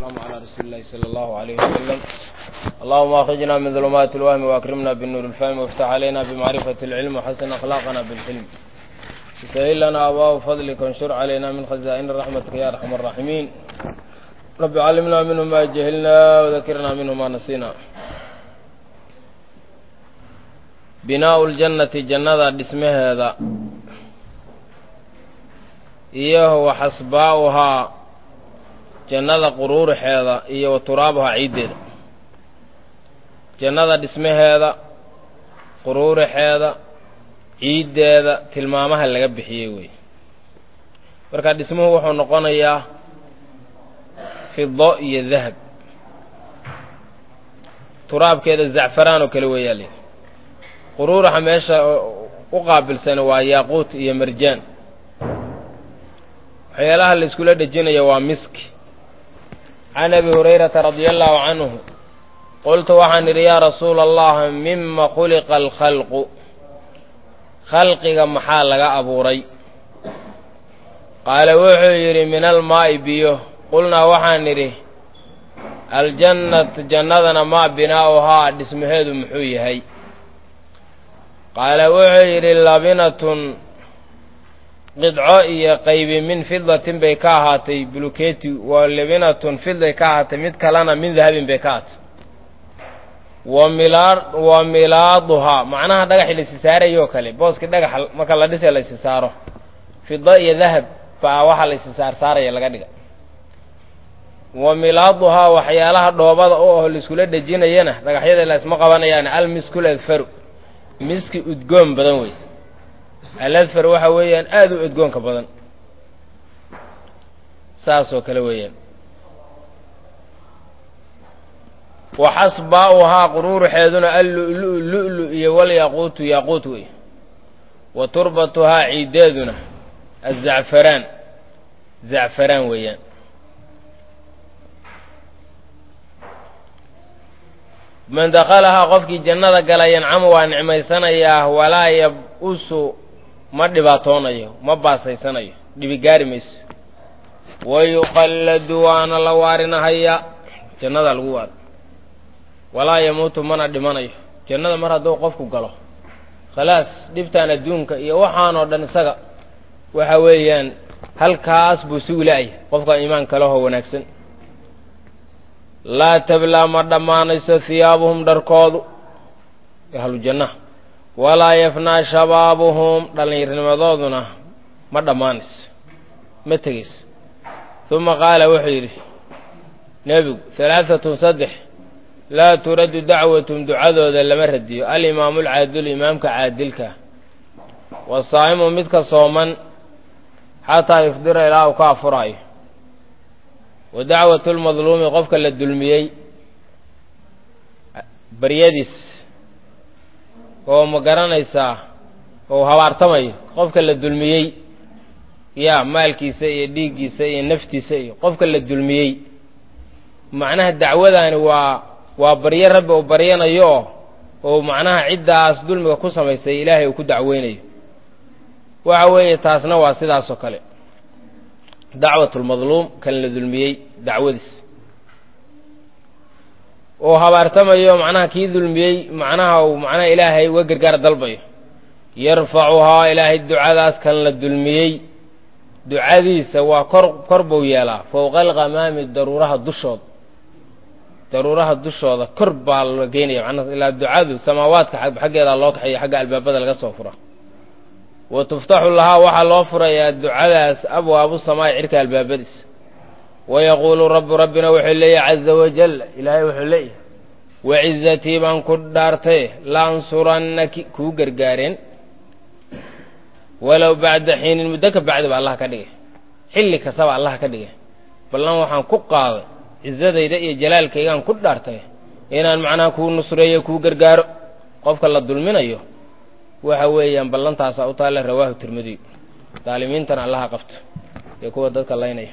والسلام على رسول الله صلى الله عليه وسلم اللهم أخرجنا من ظلمات الوهم وأكرمنا بالنور الفهم وافتح علينا بمعرفة العلم وحسن أخلاقنا بالحلم سهل لنا أبواب فضلك وانشر علينا من خزائن رحمتك يا أرحم الراحمين رب علمنا منه ما جهلنا وذكرنا منه ما نسينا بناء الجنة جنة دسمها هذا iyo wa xasbaa'uhaa jannada quruurixeeda iyo wa turaabuhaa ciiddeeda jannada dhismaheeda quruurixeeda ciiddeeda tilmaamaha laga bixiyey wey marka dhismuhu wuxuu noqonayaa fido iyo dahab turaabkeeda zacfaraan oo kale weeyaa li quruuraxa meesha u qaabilsan waa yaaquut iyo marjaan waxyaalaha la iskula dhejinaya waa miski can abi hurayrata radia allahu canhu qultu waxaan idhi yaa rasuula allah mima khuliqa alkhalqu khalqiga maxaa laga abuuray qaala wuxuu yidhi min almaa'i biyo qulnaa waxaan idhi aljannat jannadana maa binaa'uhaa dhismaheedu muxuu yahay qaala wuxuu yidhi labinatun qidco iyo qaybi min fidatin bay ka ahaatay buluketi wa libinatun fiday ka ahaatay mid kalena min dahabin bay ka ahaatay wa milaa wa milaaduhaa macnaha dhagaxii laisi saarayoo kale booskii dhagaxa marka la dhisay laisi saaro fido iyo dahab baa waxaa laisi saar saaraya laga dhiga wa milaaduhaa waxyaalaha dhoobada u aho laiskula dhejinayana dhagaxyada laisma qabanayaan almiskul adfaru miski udgoon badan wey aladfar waxa weeyaan aada u edgoonka badan saasoo kale weeyaan wa xasbaa'uhaa quruuruxeeduna allu'lu lu'lu iyo walyaquutu yaaquut wey wa turbatuhaa ciiddeeduna azacfaraan zacfaraan weeyaan man dakhalahaa qofkii jannada gala yancamu waa nicmaysanayaa walaa yab-usu ma dhibaatoonayo ma baasaysanayo dhibi gaari mayso wayuqalladu waana la waarinahayaa jannada lagu waaro walaa yamuutu mana dhimanayo jannada mar hadduu qofku galo khalaas dhibtaan adduunka iyo waxaanoo dhan isaga waxa weeyaan halkaas buu sugi la-ay qofka iimaanka lehoo wanaagsan laa tablaa ma dhammaanayso hiyaabuhum dharkoodu ahlu jannaha walaa yafnaa shabaabuhum dhallinyarnimadooduna ma dhammaanayso ma tegayso uma qaala wuxuu yidhi nebigu halaahatun saddex laa turaddu dacwatum ducadooda lama radiyo alimaamu alcaadilu imaamka caadilka wasaa'imu midka sooman xataa yufdira ilaa uu ka afuraayo wa dacwatu lmadluumi qofka la dulmiyey baryadiis oo ma garanaysaa oo habaartamayo qofka la dulmiyey yaa maalkiisa iyo dhiiggiisa iyo naftiisa iyo qofka la dulmiyey macnaha dacwadani waa waa baryo rabbi uu baryanayo oo oo macnaha ciddaas dulmiga ku samaysay ilaahay uu ku dacweynayo waxa weeye taasna waa sidaasoo kale dacwat lmadluum kan la dulmiyey dacwadiis oo habaartamayo macnaha kii dulmiyey macnaha uu macnaha ilaahay uga gargaar dalbayo yarfacuhaa ilaahay ducadaas kan la dulmiyey ducadiisa waa kor kor buu yeelaa fowqa alkhamaami daruuraha dushooda daruuraha dushooda kor baa la geynaya macnaha ilaa ducadu samaawaadka xaggeeda loo kaxeeyo xagga albaabada laga soo fura wa tuftaxu lahaa waxaa loo furayaa ducadaas abwaabu samaa'i cirka albaabadiisa wayaquulu rabbu rabbina wuxuu leeyahy caza wajal ilaahay wuxuu leeyahay wacizatii baan ku dhaartay laansurannaki kuu gargaareen walow bacda xiinin muddo ka bacdi ba allah ka dhigay xilli kastaba allah ka dhigay ballan waxaan ku qaaday cizadayda iyo jalaalkaygaan ku dhaartay inaan macnaha kuu nusreeyo kuu gargaaro qofka la dulminayo waxa weeyaan ballantaasa u taalla rawaahu tirmidiy daalimiintana allaha qabto ee kuwa dadka laynaya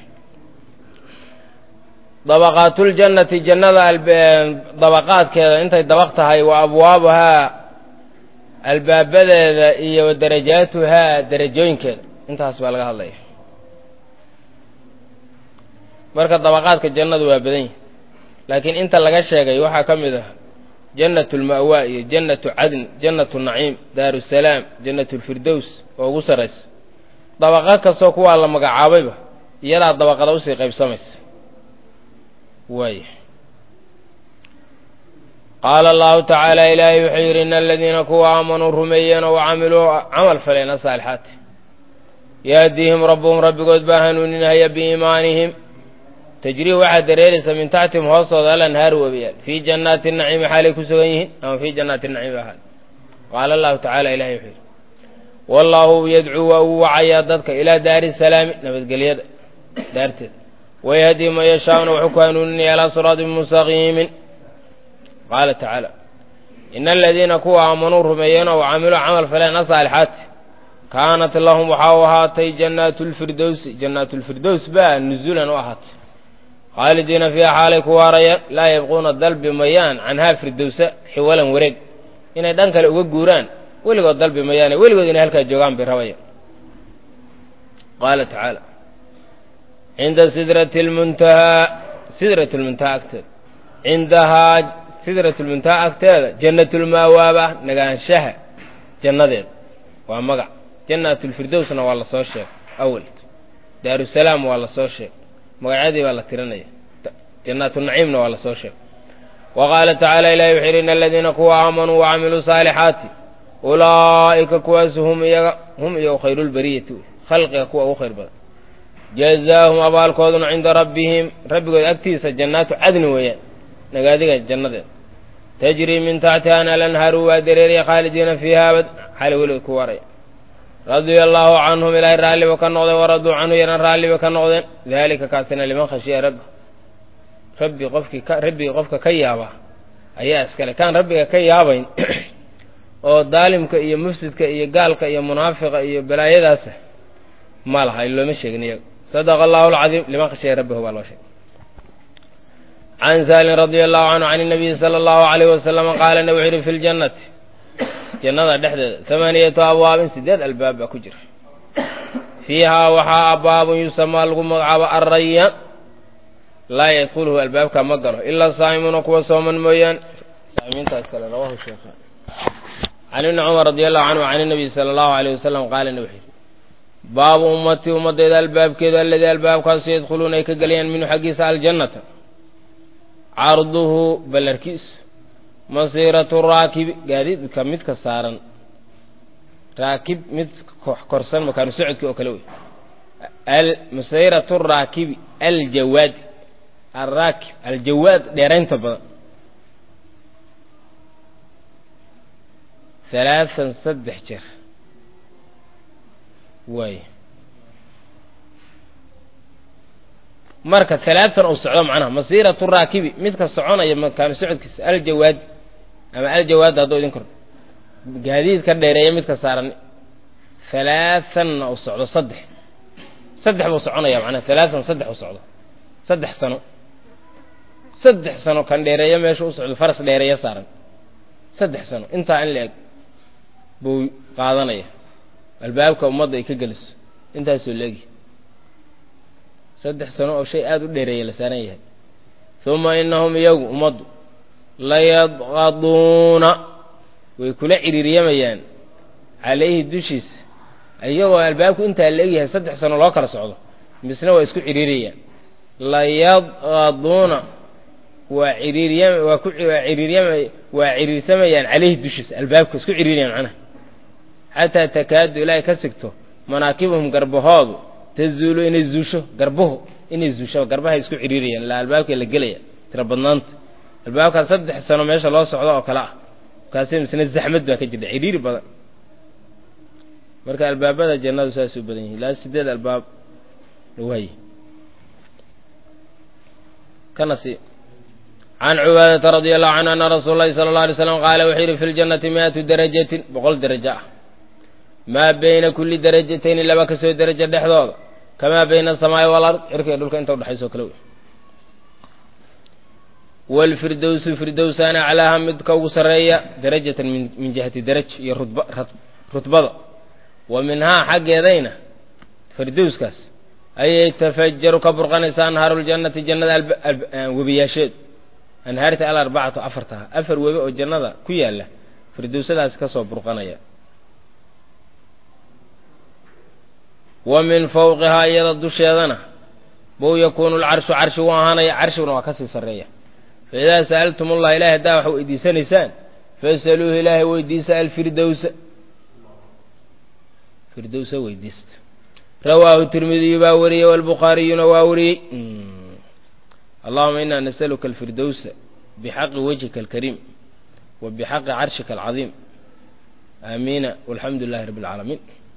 dabaqaatuljannati jannada dabaqaadkeeda intay dabaq tahay wa abwaabuhaa albaabadeeda iyo wa darajaatuhaa darajooyinkeeda intaas baa laga hadlaya marka dabaqaadka jannadu waa badan yihi laakiin inta laga sheegay waxaa ka mid ah jannatu lma'wa iyo jannatu cadn jannatu naciim daarusalaam jannatu lfirdows oo ugu sarraysa dabaqo kastoo kuwaa la magacaabayba iyadaa dabaqada usii qaybsamaysa waay qaala allahu tacaala ilaahay wuxuu yidhi ina aladiina kuwa aamanuu rumeeyeen oo camiluu camal faleen asaalixaati yahdihim rabbuhum rabbigood baa hanuuninahaya biiimaanihim tajrii waxaa dareeraysa min taxtihim hoostooda alanhaaru webiyaal fii jannaati naciimi xaalay ku sugan yihiin ama fii jannaati naciimi ahaad qaala allahu tacala ilahay wuxuu yidhi wallaahu yadcuu waa uu wacayaa dadka ilaa daari salaami nabadgelyada daarteeda wayahdii man yashaa'una wuxuu ku hanuuninaya alaa siraatin mustaqiimin qaala tacaala ina aladiina kuwa aamanuu rumeeyeen oo camiluu camal faleen asaalixaati kaanat lahum waxaa u ahaatay jannaatu lfirdowsi jannaatu lfirdows baa nuzulan u ahaatay khaalidiina fiiha xaalay ku waarayaan laa yabquuna dalbi mayaan canhaa firdowsa xiwalan wareeg inay dhan kale uga guuraan weligood dalbi mayaane weligood inay halkaa joogaan bay rabayaan qaala tacaala cinda sidrati lmuntahaa sidrat lmuntahaa agteeda cindahaa sidrat lmuntahaa agteeda jannatulmaawaaba nagaanshaha jannadeeda waa magac jannatulfirdowsna waa lasoo sheegay awel daarusalaam waa lasoo sheegay magacyadii baa la tirinaya jannaatunaciimna waa lasoo sheegay wa qaala tacaala ilahi wuxuu yidhi ina aladiina kuwa aamanuu wacamiluu saalixaati ulaa'ika kuwaas hum iyaga hum iyagu khayruulbariyati khalqiga kuwa ugu khayr badan jazaahum abaalkooduna cinda rabbihim rabbigood agtiisa jannaatu cadni weeyaan nagaadiga jannadeeda tajrii min taxtiha alanhaaru waa dareeriya khaalidiina fiiha abad xali weligood ku waraya radia allaahu canhum ilaahay raalliba ka noqdeen waraduu canhu yana raalliba ka noqdeen daalika kaasina liman khashiya rabbi rabbi qofkii ka rabbigii qofka ka yaaba ayaa iskale kaan rabbiga ka yaabayn oo daalimka iyo mufsidka iyo gaalka iyo munaafiqa iyo balaayadaasa ma laha looma sheegin iyaga sadaqa allahu alcadiim liman khashiya rabbihu baa loo sheegay can saalin radia allahu canhu can inabiyi sala allahu alayh wasalama qaala nabi wuxu yidhi fi ljannati jannada dhexdeeda hamaaniyatu abwaabin sideed albaab baa ku jira fiihaa waxaa abwaabun yusamaa lagu magacaabo arrayaan laa yadkuluhu albaabka ma galo ilaa saa'imuuna kuwa sooman mooyaan saamiintaas kale rawahu sheekhaan can ibni cumar radi allahu canhu can inabiy sala allahu alayh wasalam qaala nabi wuxuu yidhi baabu ummatii ummaddeeda albaabkeedu alladii albaabkaasu yadkhuluuna ay ka gelayaan minhu xaggiisa aljannata carduhu ballarkiisu masiiratu raakibi gaadiidka midka saaran raakib mid korsan makaanu socodkii oo kale wey masiiratu raakibi aljawaad alraakib aljawaad dheeraynta badan halaahan saddex jeer waay marka halaahan uu socdo macnaha masiiratu raakibi midka soconaya makaanu socodkiisa aljawaad ama aljawaad hadduu idin kor gaadiid ka dheereeya midka saaran halaahanna uu socdo saddex saddex buu soconaya macnaha halaahan saddex u socdo saddex sano saddex sano kan dheereeya meesha u socdo faras dheereeya saaran saddex sano intaa in la eg buu qaadanaya albaabka ummadda ay ka geliso intaasoo leegi saddex sano oo shay aada u dheereeya la saaran yahay uma inahum iyagu ummaddu layadqaduuna way kula ciriiriyamayaan calayhi dushiisa iyagoo albaabku intaa la egyahay saddex sano loo kala socdo misna waa isku ciriiriyaan layadqaduuna waa ciriiriyam waa ku waa ciriiryama waa ciriirsamayaan caleyhi dushiisa albaabka isku ciriiriyaan macnaha xataa takaadu ilaahay ka sigto manaakibuhum garbahoodu tazuulu inay zuusho garbuhu inay zuusho garbahay isku ciriiriyaan ilaa albaabka la gelaya tira badnaanta albaabkaas saddex sano meesha loo socdo oo kale ah markaasi misna zaxmad baa ka jirta ciriiri badan marka albaabada jannadu saas u badan yihin ilaa sideed albaab waay kana si can cubaadata radia allahu canhu ana rasuula llahi sala alla alay slam qaala wuxuu yidhi fi ljannati mi-atu darajatin boqol darajo ah maa bayna kulli darajatayni laba kasoo darajo dhexdooda kamaa bayna asamaa'i walard cirka iyo dhulka inta udhexayso kale wey waalfirdowsu firdowsaana aclaaha midka ugu sarreeya darajatan min jihati daraj iyo rutba rutbada wa minhaa xaggeedayna firdowskaas ayay tafajaru ka burqanaysaa anhaaru ljannati jannada webiyaasheedu anhaarta alarbacatu afartaha afar webi oo jannada ku yaalla firdowsadaasi ka soo burqanaya wa min fawqihaa iyada dusheedana buu yakuunu lcarshu carshi u ahaanaya carshiguna waa kasii sarreeya fa idaa sa'altum allah ilahay haddaa wax weydiisanaysaan fasaluuhu ilaahay weydiisa alfirdowsa firdowsa weydiista rawaahu tirmidiyu baa wariyey walbukhaariyuna waa wariyey allahuma inaa nasaluka alfirdowsa bixaqi wajhika alkariim wa bixaqi carshika alcadiim aamiina walxamdu lilahi rabbi alcaalamiin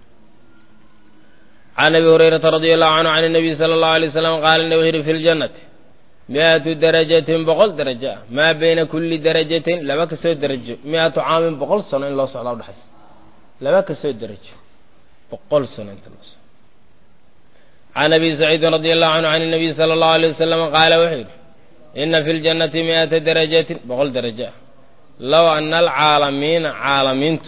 can abi hurayrata radi allahu canhu can nabiy sala allahu alay slam qaala nabi wuxu yidhi fi ljannati mi-atu darajatin boqol darajo ah maa bayna kulli darajatin laba kasoo darajo mi-atu caamin boqol sano in loo socdaa udhexaysa laba kasoo darajo boqol sano inta loo socdo can abi saciidin radi allahu canhu can nabiy sala allahu alay wasalam qaala wuxuu yidhi ina fi ljannati mi-ata darajatin boqol darajo ah low ana alcaalamiina caalamiintu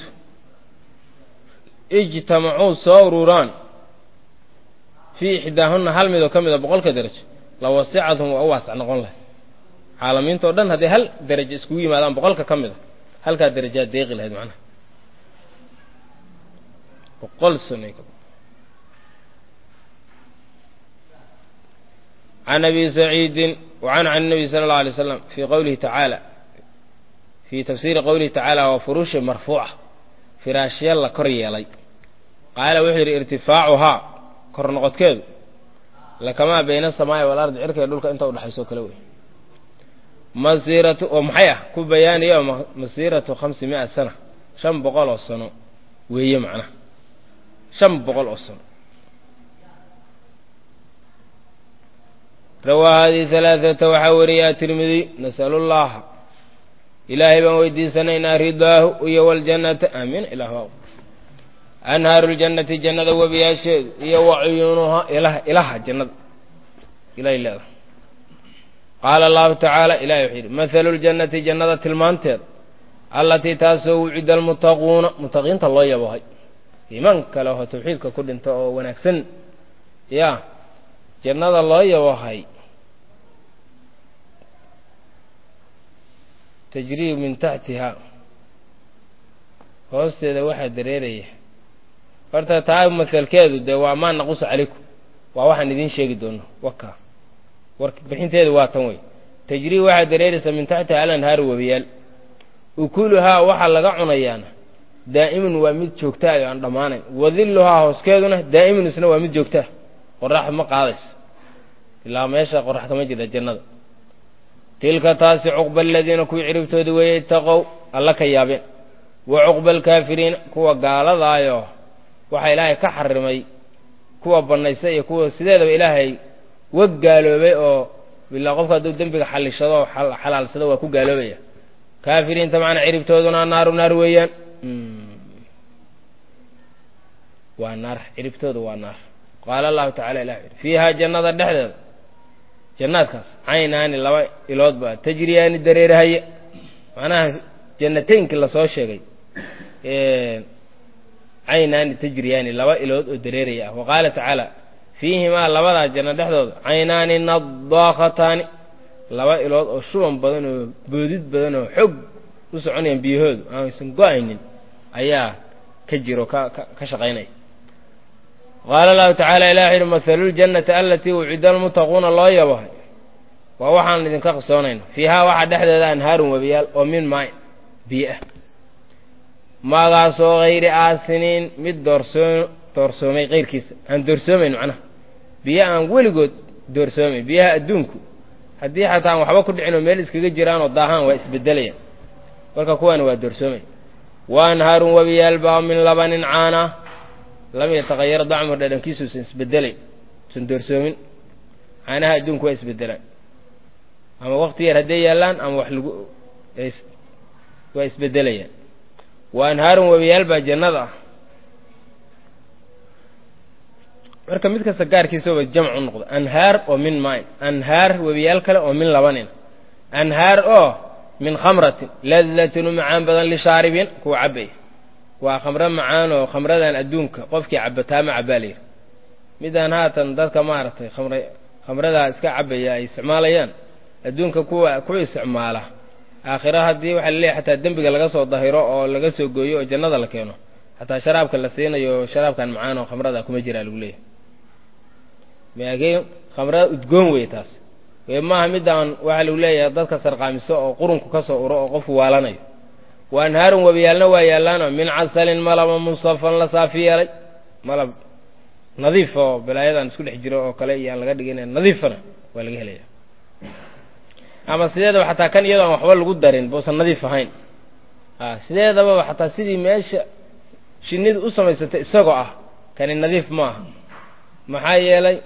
ijtamacuu soo ururaan fii ixdaahunna hal midoo ka mida boqolka darajo la wasicathum waa u waasac noqon lahay caalamiinta o dhan hadday hal darajo iskugu yimaadaan boqolka ka mida halkaa darajaad deeqi lahayd macnaha boqol sano can abi saciidin wacanhu can nabiy sala allau alay slam fii qowlihi tacaala fii tafsiiri qowlihi tacaala waa furuusha marfuuca firaashya la kor yeelay qaala wuxuu yidhi irtifaacuhaa kor noqodkeedu lakamaa bayna asamaai walardi cirka iyo dhulka inta udhexayso kale wey masiiratu oo maxay ah ku bayaaniyo masiiratu khamsi mia sana shan boqol oo sano weeye macnaha shan boqol oo sano rawaa hadihi halaaثata waxaa wariya atirmidiy nasalu llaha ilaahay baan weydiisanaynaa ridaahu iyo waljannata aamiin ilah anhaaru ljannati jannada webiyaasheedu iyo wa cuyuunuhaa ilaha ilaha jannada ilahay leeda qaala allahu tacaala ilahay wuxuu yidhi mathalu ljannati jannada tilmaanteeda allatii taasoo wucida almutaquuna mutaqiinta loo yabohay iimaan kale oo tawxiidka ku dhinta oo wanaagsan ya jannada loo yabohay tajrii min taxtiha hoosteeda waxaa dareeraya horta taa masalkeedu dee waa maa naqusu calaykum waa waxaan idiin sheegi doono waka war bixinteedu waa tan wey tajrii waxaa dareeraysa min taxtiha alanhaaru webiyaal ukuluhaa waxaa laga cunayaana daa'imun waa mid joogtaa oo aan dhammaanayn wadilluhaa hooskeeduna daa'imun isna waa mid joogtaa qorax ma qaadayso ilaa meesha qorax kama jirta jannada tilka taasi cuqba aladiina kuwii ciribtooda weeye itaqow alla ka yaabeen wa cuqba alkaafiriina kuwa gaaladaayo waxaa ilaahay ka xarimay kuwa bannaysa iyo kuwa sideedaba ilaahay wa gaaloobay oo bilaa qofka hadduu dembiga xallishado oo xalaalsado waa ku gaaloobaya kaafiriinta macnaa ciribtooduna naaru naar weeyaan waa naar ciribtooda waa naar qaala allahu tacala ilah yidhi fiihaa jannada dhexdeeda jannaadkaas caynaani laba ilood baa tajriyaani dareerahaya macnaha jannateynkii lasoo sheegay caynaani tajriyaani laba ilood oo dareeraya ah wa qaala tacaala fiihimaa labadaa janno dhexdooda caynaani nadaakhataani laba ilood oo shuban badan oo boodid badan oo xog u soconayaan biyahoodu aanaysan go-aynin ayaa ka jiro ka ka shaqaynaya qaala allahu tacaala ilah yidhi mahaluljannati alatii wucida almutaquuna loo yabahay waa waxaan idinka qisoonayna fiihaa waxaa dhexdeeda anhaarun webiyaal oo min maay biyo ah maagaasoo hayri aasiniin mid doorsoo doorsoomay keyrkiisa aan doorsoomayn macnaha biyo aan weligood doorsoomayn biyaha adduunku haddii xataa aan waxba ku dhicin oo meel iskaga jiraanoo daahaan waa isbedelayaan marka kuwaani waa doorsoomay wa anhaarun webiyaal baa min labanin caana lam yataqayar dacmu dhadhankiisu usan isbedelayn usan doorsoomin caanaha adduunku waa isbedelaan ama wakti yar hadday yaallaan ama wax lagu waa isbedelayaan wa anhaarun webiyaal baa jannada ah marka mid kasta gaarkiisaba jamcu noqdo anhaar oo min mayn anhaar webiyaal kale oo min labanin anhaar oo min khamratin ladatin u macaan badan lishaaribiin kuwa cabaya waa khamro macaan oo khamradan adduunka qofkii cabataama cabaa layidhi midaan haatan dadka maaragtay khamre khamradaa iska cabaya ay isticmaalayaan adduunka kuwa ku isticmaala aakhiro haddii waxaa la leeyahy xataa dembiga laga soo dahiro oo laga soo gooyo oo jannada la keeno xataa sharaabka la siinayo sharaabkan macaan oo khamrada kuma jiraa lagu leeyahy laakiin khamrada udgoon wey taas we maaha midaan waxaa lagu leeyahay dadka sarqaamiso oo qurunku ka soo uro oo qofku waalanayo wa anhaarun webiyaalna waa yaallaano min casalin malaba musafan la saafi yeelay malab nadiif oo balaayadan isku dhex jiro oo kale iyo aan laga dhigin nadiifana waa laga helaya ama sideedaba xataa kan iyadoo aan waxba lagu darin buusan nadiif ahayn a sideedababa xataa sidii meesha shinnidu u samaysatay isagoo ah kani nadiif ma aha maxaa yeelay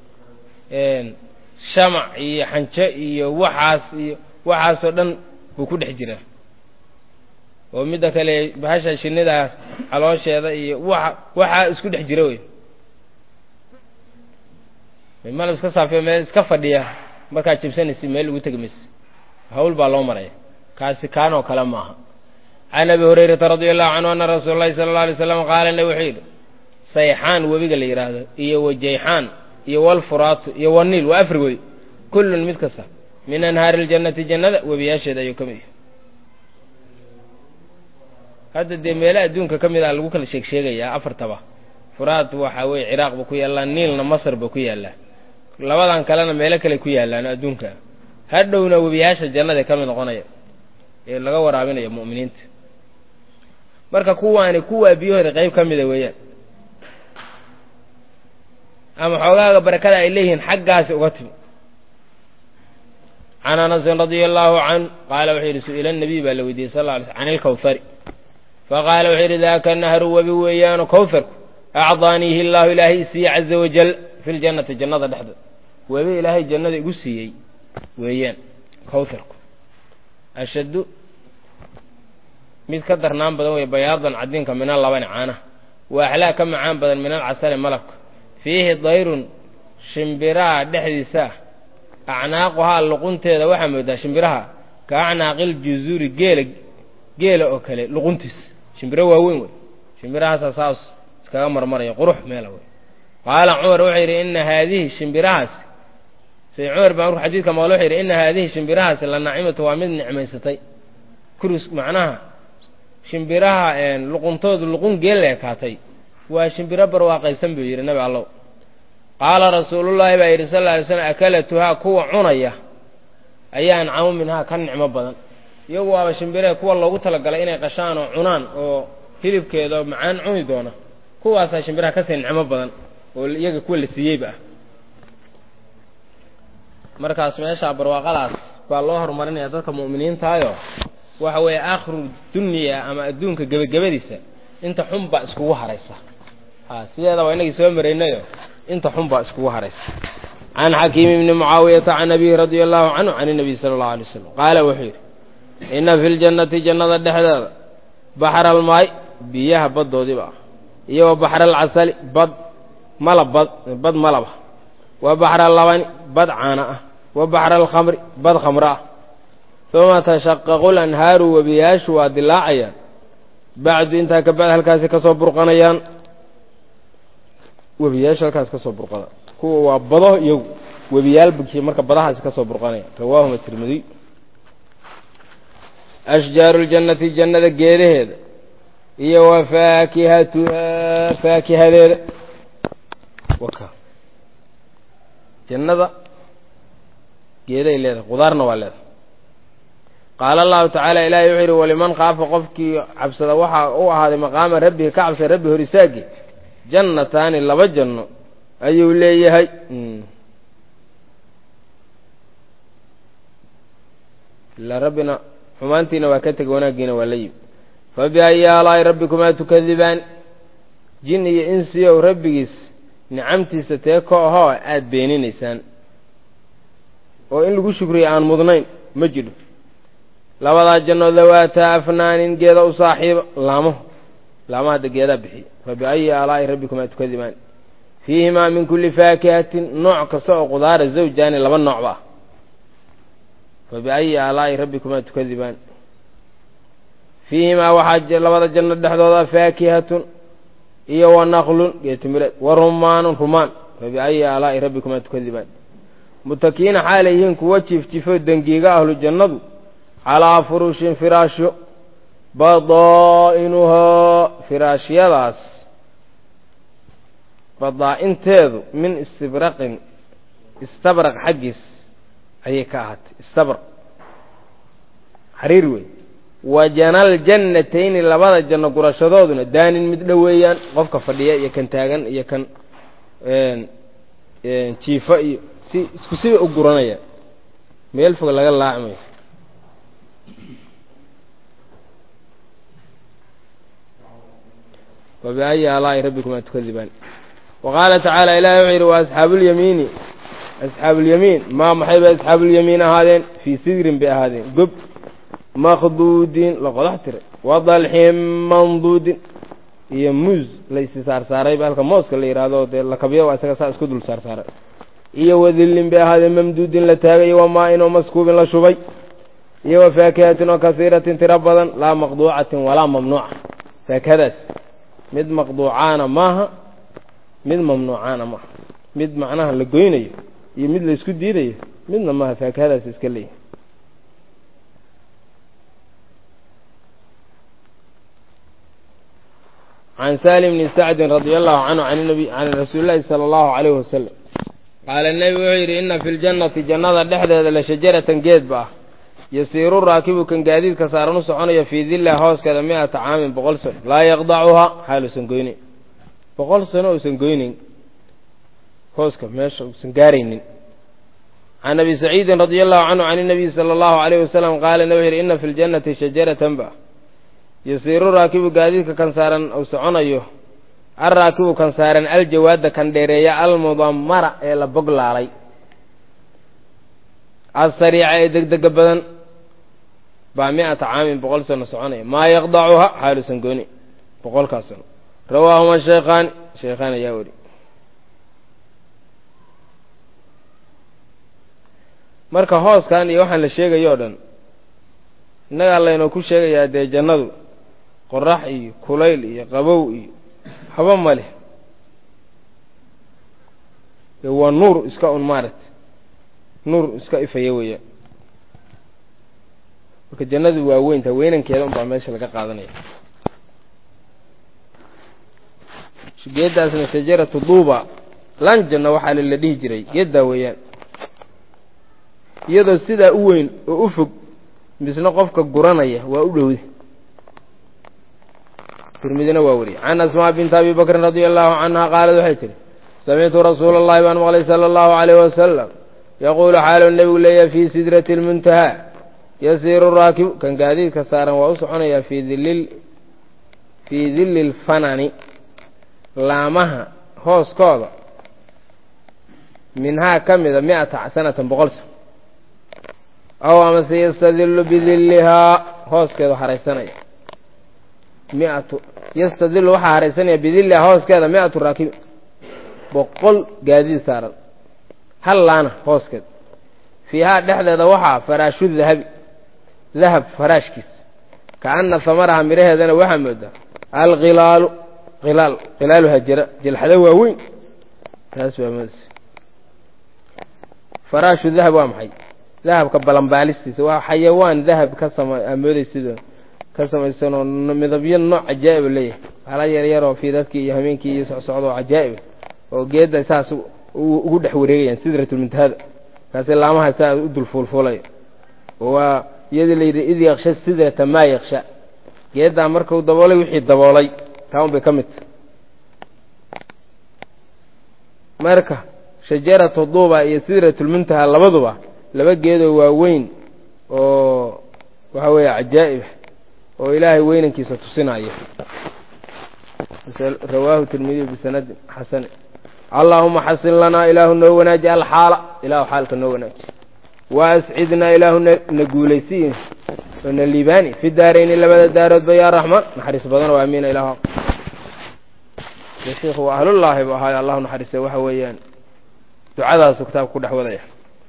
shamac iyo xanjo iyo waxaas iyo waxaasoo dhan buu ku dhex jiraa oo midda kale bahasha shinnidaas caloosheeda iyo waxa waxaa isku dhex jira wey malab iska saafiyo meel iska fadhiya markaad jibsanaysa meel ugu tegi maysa hawl baa loo maraya kaasi kaan oo kale maaha can abi hurayrata radia allahu canhu ana rasuula llahi sala alla alay slam qaala ne wuxuu yidhi sayxaan webiga la yidhaahdo iyo wajayxaan iyo walfuraatu iyo waniil waa afar wey kullun mid kasta min anhaari ljannati jannada webiyaasheeda ayuu ka mid yahay hadda dee meele adduunka ka mid ah lagu kala sheeg sheegayaa afartaba furaat waxa weye ciraaq ba ku yaallaa niilna masr ba ku yaallaa labadan kalena meelo kale ku yaallaan adduunka hadhowna webiyaasha jannada ka mid noqonaya ee laga waraabinaya mu'miniinta marka kuwaani kuwaa biyahooda qayb ka mida weeyaan ama xoogaaga barakada ay leeyihiin xaggaasi uga timi can anasin radia allahu canhu qaala wuxuu yidhi su-ila nabiy baa la weydiiyey sal lla alay sl can ilkawhari faqaala wuxuu yidhi daaka nahru webi weeyaano kawharku acdaaniihi llahu ilaahay isiiye caza wajal fi ljannati jannada dhexda webi ilaahay jannada igu siiyey weeyaan kawharku ashaddu mid ka darnaan badan wey bayaadan cadinka min alabani caanaha wa axlaa ka macaan badan min alcasali malabka fiihi dayrun shimbiraha dhexdiisa acnaaquhaa luqunteeda waxaa moodaa shimbiraha ka acnaaqil juzuuri geela geela oo kale luquntiis shimbiro waaweyn wey shimbirahaasa saas iskaga marmaraya qurux meela wey qaala cumar wuxuu yidhi ina haadihi shimbirahaasi say cumar baa markuu xadiidka maqlo wuxuu yidhi ina haadihi shimbirahaasi la naacimatu waa mid nicmaysatay kurus macnaha shimbiraha luquntoodu luqun geel la ekaatay waa shimbiro barwaaqaysan buu yidhi nabi allow qaala rasuulullaahi baa yidhi sal lla alay slam akalatuhaa kuwa cunaya ayaa ancamu minhaa ka nicmo badan iyagu waaba shimbiree kuwa loogu talagalay inay qashaan oo cunaan oo hilibkeeda macaan cuni doona kuwaasaa shimbiraha kasii nicmo badan oo iyaga kuwa la siiyeyba ah markaas meesha barwaaqadaas baa loo horumarinaya dadka mu'miniintaayo waxa weeye aakhiru dunya ama adduunka gebagabadiisa inta xun baa iskugu haraysa ha sideeda waa inagii soo maraynayo inta xun baa iskugu haraysa can xakiim ibni mucaawiyata can abihi radia allahu canhu can inabiy sala allahu alay wasalam qaala wuxuu yidhi inna fi ljannati jannada dhexdeeda baxra almaay biyaha baddoodiiba ah iyo wa baxra alcasali bad malab bad bad malaba wa baxra alabani bad caana ah wa baxra alkhamri bad khamro ah uma tashaqaqu lanhaaru webiyaashu waa dilaacayaan bacdu intaa kabacd halkaasi kasoo burqanayaan webiyaashu halkaasi kasoo burqada kuwa waa bado iyagu webiyaal bukiye marka badahaasi kasoo burqanaya rawaahuma tirmidiy ashjaaru ljannati jannada geedaheeda iyo wa faakihatuhaa faakihadeeda waka jannada geeday leedahay qudaarna waa leedahay qaala allahu tacaala ilaahay wuxuu yidhi waliman khaafa qofkii cabsada waxaa u ahaaday maqaama rabbihi ka cabsay rabbi hor isaagi jannataani laba janno ayuu leeyahay ila rabbina xumaantiina waa ka tegay wanaaggiina waa la yimi fa biayi aalaa'i rabbikumaa tukadibaan jin iyo insiyow rabbigiis nicamtiisa tee ko ahoo aada beeninaysaan oo in lagu shukriyo aan mudnayn ma jidho labadaa janno dawaataa afnaanin geeda u saaxiiba laamo laamaha hadda geedaa bixiya fa biayi aalaa'i rabbikumaa tukadibaan fiihimaa min kulli faakihatin nooc kasta oo qudaara zawjaani laba noocba ah fa biayi aalaa'i rabbikumaa tukadibaan fiihimaa waxaa labada janno dhexdooda faakihatun iyo wa naqlun geetimireed wa rumaanun rumaan fabiayi aalaa'i rabbikumaa tukadibaan mutakiina xaalay yihiin kuwa jiifjifo dengiiga ahlu jannadu calaa furushin firaashyo badaa'inuhaa firaashyadaas badaa-inteedu min istibraqin istabraq xaggiis ayay ka ahaatay istabraq xariir wey wa janal jannatayni labada janno gurashadooduna daanin mid dhoweeyaan qofka fadhiya iyo kan taagan iyo kan jiifa iyo si isku sida u guranaya meel fog laga laacmayo wabiayi aalaa'i rabbikumaa tukadibaan wa qaala tacaala ilahi wuxuu yidhi wa asxaabuulyamiini asxaabuulyamiin maa maxay bay asxaabuulyamiin ahaadeen fii sidrin bay ahaadeen gob makduudin la qodax tiray wa dalxin manduudin iyo muus la isi saarsaarayba halka mooska la yidhaahdo dee lakabya waa isaga saa isku dul saarsaaray iyo wadillin bay ahaadeen mamduudin la taagay wa maa-in oo maskuubin la shubay iyo wa faakihatin oo kasiiratin tiro badan laa maqduucatin walaa mamnuuca faakihadaas mid maqduucaana maaha mid mamnuucaana maaha mid macnaha la goynayo iyo mid la isku diidayo midna maaha faakihadaas iska leeyahy can salim bni sacdin radia allahu canhu an nabi can rasuuli llahi sala allahu calayhi wasalam qaala nebigu wuxuu yidhi inna fi ljannati jannada dhexdeeda la shajaratan geed ba ah yasiiru raakibu kan gaadiidka saaran u soconaya fii dillaha hooskeeda mi-ata caamin boqol sano laa yaqdacuhaa xaal uusan goyneyn boqol sano uusan goyneyn hooska meesha uusan gaaraynin can abi saciidin radia allahu canhu can inabiyi sala allahu alayhi wasalam qaala nebigu yidhi inna fi ljannati shajaratan ba yasiiru raakibu gaadiidka kan saaran uu soconayo alraakibu kan saaran aljawaada kan dheereeya almudammara ee la boglaalay alsariica ee degdega badan baa mi-ata caamin boqol sano soconaya maa yaqdacuha xaaluusan gooni boqolkaas sano rawaahuma sheekhaani sheekhaan ayaa weri marka hooskan iyo waxaan la sheegayo o dhan innagaa laynoo ku sheegayaa dee jannadu qorax iyo kulayl iyo qabow iyo haba ma leh dee waa nuur iska un maaragta nuur iska ifaya weeyaan marka jannadu waa weynta weynankeeda un baa meesha laga qaadanaya geeddaasna shajaratu duuba lanjanna waxaa la dhihi jiray geeddaa weeyaan iyadoo sidaa u weyn oo u fog misna qofka guranaya waa u dhowda tirmidina waa wariyey can asmaa binti abi bakrin radia allahu canha qaalad waxay tihi samictu rasuula allahi baan maqlay sala allahu alayhi wasalam yaquulu xaalu nebigu leeyahay fii sidrati lmuntahaa yasiiru raakibu kan gaadiidka saaran waa u soconayaa fii dilil fii dilli lfanani laamaha hooskooda minhaa ka mida mi-ata sanatan boqol san aw amase yastadilu bidillihaa hooskeedu haraysanaya miatu yastadilu waxaa haraysanaya bidillihaa hooskeeda mi-atu raakibi boqol gaadiid saaran hal laana hooskeeda fiihaa dhexdeeda waxaa faraashu dahabi dahab faraashkiis kaana samaraha midhaheedana waxaa moodaa alkhilaalu khilaal khilaaluha jira jilxado waaweyn taas waa moodaysa faraashu dahab waa maxay dahabka balanbaalistiisa waa xayawaan dahab ka sama amoodaysidoo ka samaysan oo midabyo nooc cajaa'iba leeyahay hala yar yaroo fiidadkii iyo hameenkii iyo socsocda oo cajaa'iba oo geedda saas ugu dhex wareegayaan sidratulmuntahada kaasi laamaha saa u dul fuulfuulaya waa iyadii la yidhi id yaksha sidrata maa yaksha geeddaa markuu daboolay wixii daboolay taa un bay ka mid tahay marka shajaratu duuba iyo sidratulmuntaha labaduba laba geedoo waaweyn oo waxa weeye cajaa'ib oo ilaahay weynankiisa tusinaya rawaahu tirmidiy bisanadin xasani allaahuma xasin lanaa ilaahu noo wanaaji alxaala ilaahu xaalka noo wanaaji wa ascidnaa ilaahu na guulaysiyi oo na liibaani fi daarayni labada daaroodba yaa raxmaan naxariis badan oo aamiina ilah sheikhu waa ahlullaahi bu ahaayo allahu naxariiste waxa weeyaan ducadaasu kitaabka ku dhex wadaya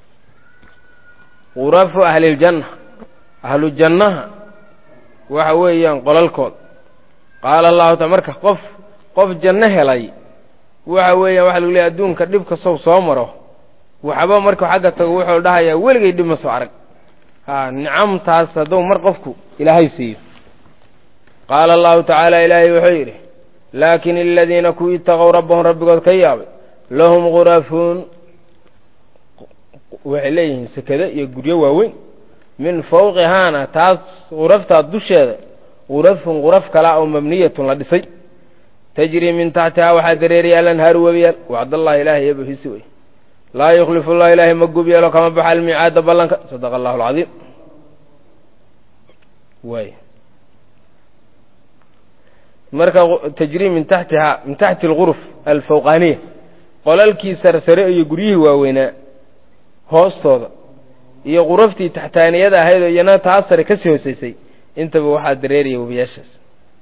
qurafu ahliljanna ahlu jannaha waxa weeyaan qolalkood qaala allahu ta marka qof qof janno helay waxa weeyaan waxa lagu leeyahy adduunka dhib kastow soo maro waxba markuu xagga tago wuxuu dhahayaa weligay dhib ma soo arag ha nicamtaas hadduu mar qofku ilaahay siiyo qaala allahu tacaala ilaahay wuxuu yidhi laakin aladiina kuwii itaqow rabbahum rabbigood ka yaabay lahum khurafuun waxay leeyihiin sekado iyo guryo waaweyn min fawqihaana taas khuraftaa dusheeda khurafun khuraf kala oo mabniyatun la dhisay tajrii min taxtihaa waxaa dareeraya alanhaaru webiyaal wacdallahi ilaahay eebahisi wey laa yukhlifu llah ilaahay ma gub yeelo kama baxa almiicaada ballanka sadaqa allahu alcadiim way marka tajrii min taxtihaa min taxti alguruf alfawqaaniya qolalkii sarsare iyo guryihii waaweynaa hoostooda iyo quraftii taxtaaniyada ahayd oo iyana taas sare kasii hooseysay intaba waxaa dareeraya webiyaashaas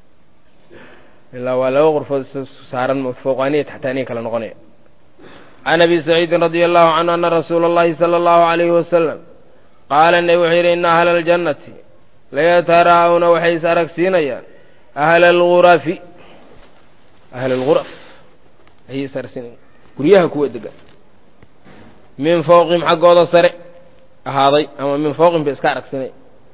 ilaa waa laba qurfood saaran fawqaaniya taxtaaniya kala noqonaya can abi saciidin radia allahu canhu ana rasuula اllahi sala allahu alayhi wasalam qaala nebi wuxuu yidhi ina ahla aljannati layataraa'una waxay is aragsiinayaan ahla algurafi ahla alguraf ayay is aragsiinayaan guryaha kuwa degan min fawqihim xaggooda sare ahaaday ama min fawqihim bay iska aragsiinaya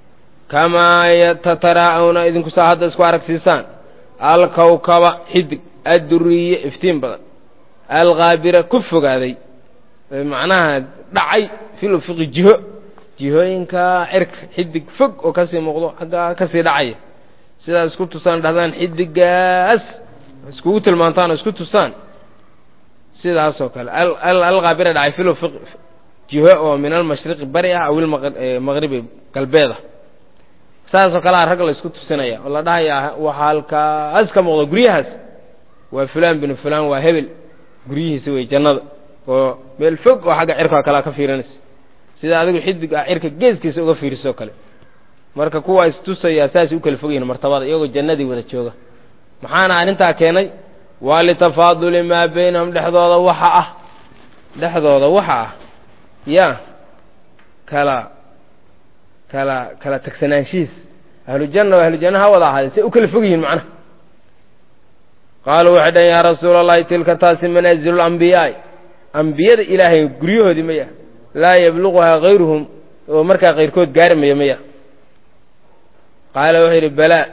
kamaa tataraa'una idinku saa hadda isku aragsiisaan alkawkaba xidig adduriye iftiin badan alkaabira ku fogaaday macnaha dhacay fil ufiqi jiho jihooyinka cirka xidig fog oo kasii muuqdo xaggaa kasii dhacaya sidaa isku tusaan dhahdaan xidigaas iskugu tilmaantaan oo isku tusaan sidaasoo kale alkaabira dhacay fil ufiqi jiho oo min almashriqi bari ah aw ilmaqribi galbeeda saasoo kalea rag la isku tusinaya oo la dhahaya waxaa halkaas ka muuqda guryahaas waa fulaan binu fulaan waa hebel guryihiisa wey jannada oo meel fog oo xagga cirka kalea ka fiirinaysa sida adigu xidig ah cirka geeskiisa uga fiirisoo kale marka kuwaa istusayaa saasay u kala fog yihin martabada iyagoo jannadii wada jooga maxaana arrintaa keenay waa litafaaduli maa baynahum dhexdooda waxa ah dhexdooda waxa ah ya kala kala kala tagsanaanshihiis ahlujanna oo ahlujanna ha wada ahaadeen say u kala fog yihiin macnaha qaaluu waxay dhaheen yaa rasuula allahi tilka taasi manaazilu lambiyaai ambiyada ilaahay guryahoodii maya laa yabluquhaa kayruhum oo markaa kayrkood gaari maya maya qaala wuxuu yidhi balaa